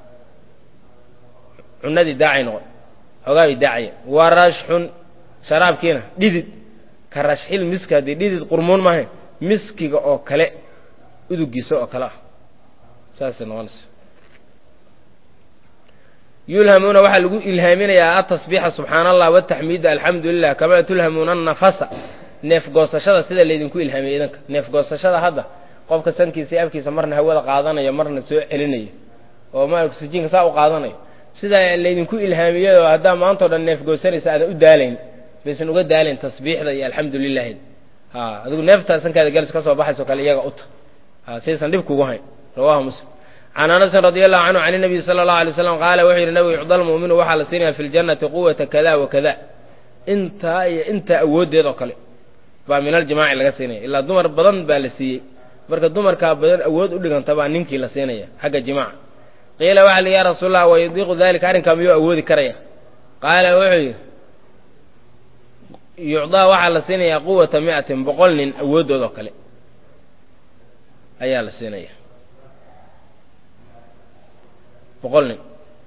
cunadii daacay noqon xoogaabay daacaya wa rashxun sharaabkiina dhidid ka rashxil miski haddii dhidid qurmuun maahayn miskiga oo kale udugiisa oo kale ah saasay noqonaysa yulhamuuna waxaa lagu ilhaaminayaa atasbiixa subxaana allah wataxmiida alxamdu lilah kamaa tulhamuuna anafasa neef goosashada sida laydinku ilhaamiyey idanka neef goosashada hadda qofka sankiisa iyo afkiisa marna hawada qaadanayo marna soo celinayo oo ma oksijiinka saa u qaadanayo sidaa laydinku ilhaamiyado haddaa maantao dhan neef goosanaysa aadan u daalayn baysan uga daalayn tasbiixda iyo alxamdu lilahi ha adigu neeftaa sankaada galis ka soo baxayso kale iyaga uta ha saysan dhib kugu hayn rawahu muslim can anasin radi allahu canhu can inabiyi sala allahu alay slam qaala wuxuu yidhi nabigu yucda lmu'minu waxaa la siinaya fi ljannati quwata kada wa kada intaa iyo intaa awooddeed oo kale baa min aljimaaci laga siinaya ilaa dumar badan baa la siiyey marka dumarkaa badan awood u dhiganta baa ninkii la siinaya xagga jimaaca qiila waxa li ya rasuul allah wayudiiqu dalika arrinkaa miyuu awoodi karaya qaala wuxuu yidhi yucdaa waxaa la siinayaa quwata mi'atin boqol nin awooddood oo kale ayaa la siinaya boqol nin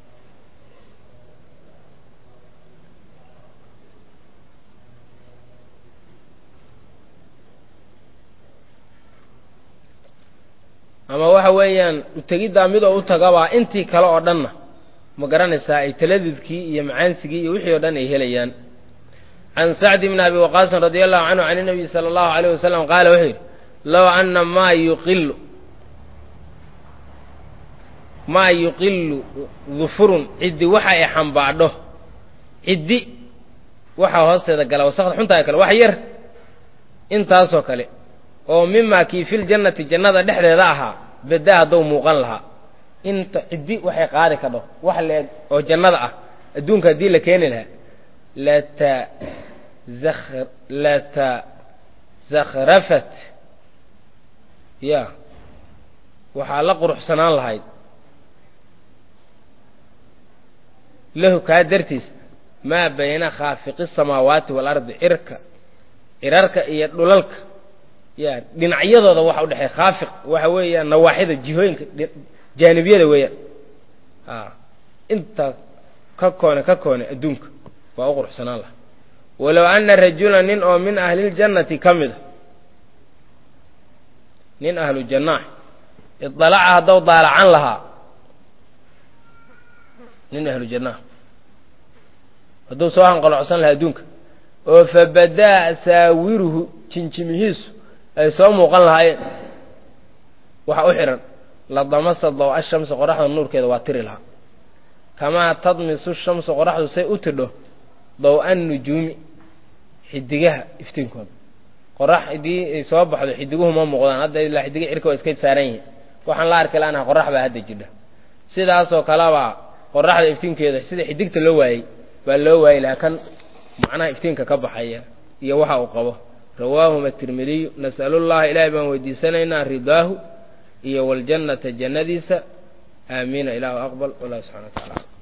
ama waxa weeyaan utegiddaa midoo u tagabaa intii kale oo dhanna ma garanaysaa ay taladudkii iyo macaansigii iyo wixii o dhan ay helayaan can sacdi bni abi waqaasin radi allahu canhu can inabiyi sala allahu alayh wasalam qaala wuxuu yidhi low ana maa yuqilu maa yuqilu dufurun ciddi waxa ay xambaadho ciddi waxaa hoosteeda gala wasakda xuntaa kale wax yar intaasoo kale oo mimaa kii fil jannati jannada dhexdeeda ahaa badaa haddou muuqan lahaa inta ciddi waxay qaadi kadho wax leeg oo jannada ah adduunka haddii la keeni lahaa lata latasakhrafat ya waxaa la quruxsanaan lahayd lahu kaa dartiis maa bayna khaafiqi samaawaati waalardi cirka cirarka iyo dhulalka ya dhinacyadooda waxa u dhexeeya khaafiq waxa weeyaan nawaaxida jihooyinka jaanibiyada weeyaan a intaas ka koone ka koone adduunka waa u quruxsanaan laha walow ana rajula nin oo min ahliljannati ka mida nin ahlu jannaah idalaca haddou daalacan lahaa nin ahlu jannaah hadduu soo hanqalocsan lahaa adduunka oo fabadaa saawiruhu jinjimihiisu ay soo muuqan lahaayeen waxa u xidhan la damasa daw-a shamsi qoraxda nuurkeeda waa tiri lahaa kamaa tadmisu shamsu qoraxdu say u tidho daw-a nujuumi xidigaha iftiinkooda qorax haddii ay soo baxdo xidiguhu ma muuqdaan hadda ilaa xidiga cirka waa iska saaran yihin waxaan la arki laanaha qorax baa hadda jidha sidaasoo kalebaa qoraxda iftiinkeeda sida xidigta loo waayey baa loo waayi lahaa kan macnaha iftiinka ka baxaya iyo waxa uu qabo rawaahuma tirmidiyu nas'alu llaha ilaahay baan weydiisanaynaa ridaahu iyo waljannata jannadiisa aamiina ilaahu aqbal wallahu subxana wa tacala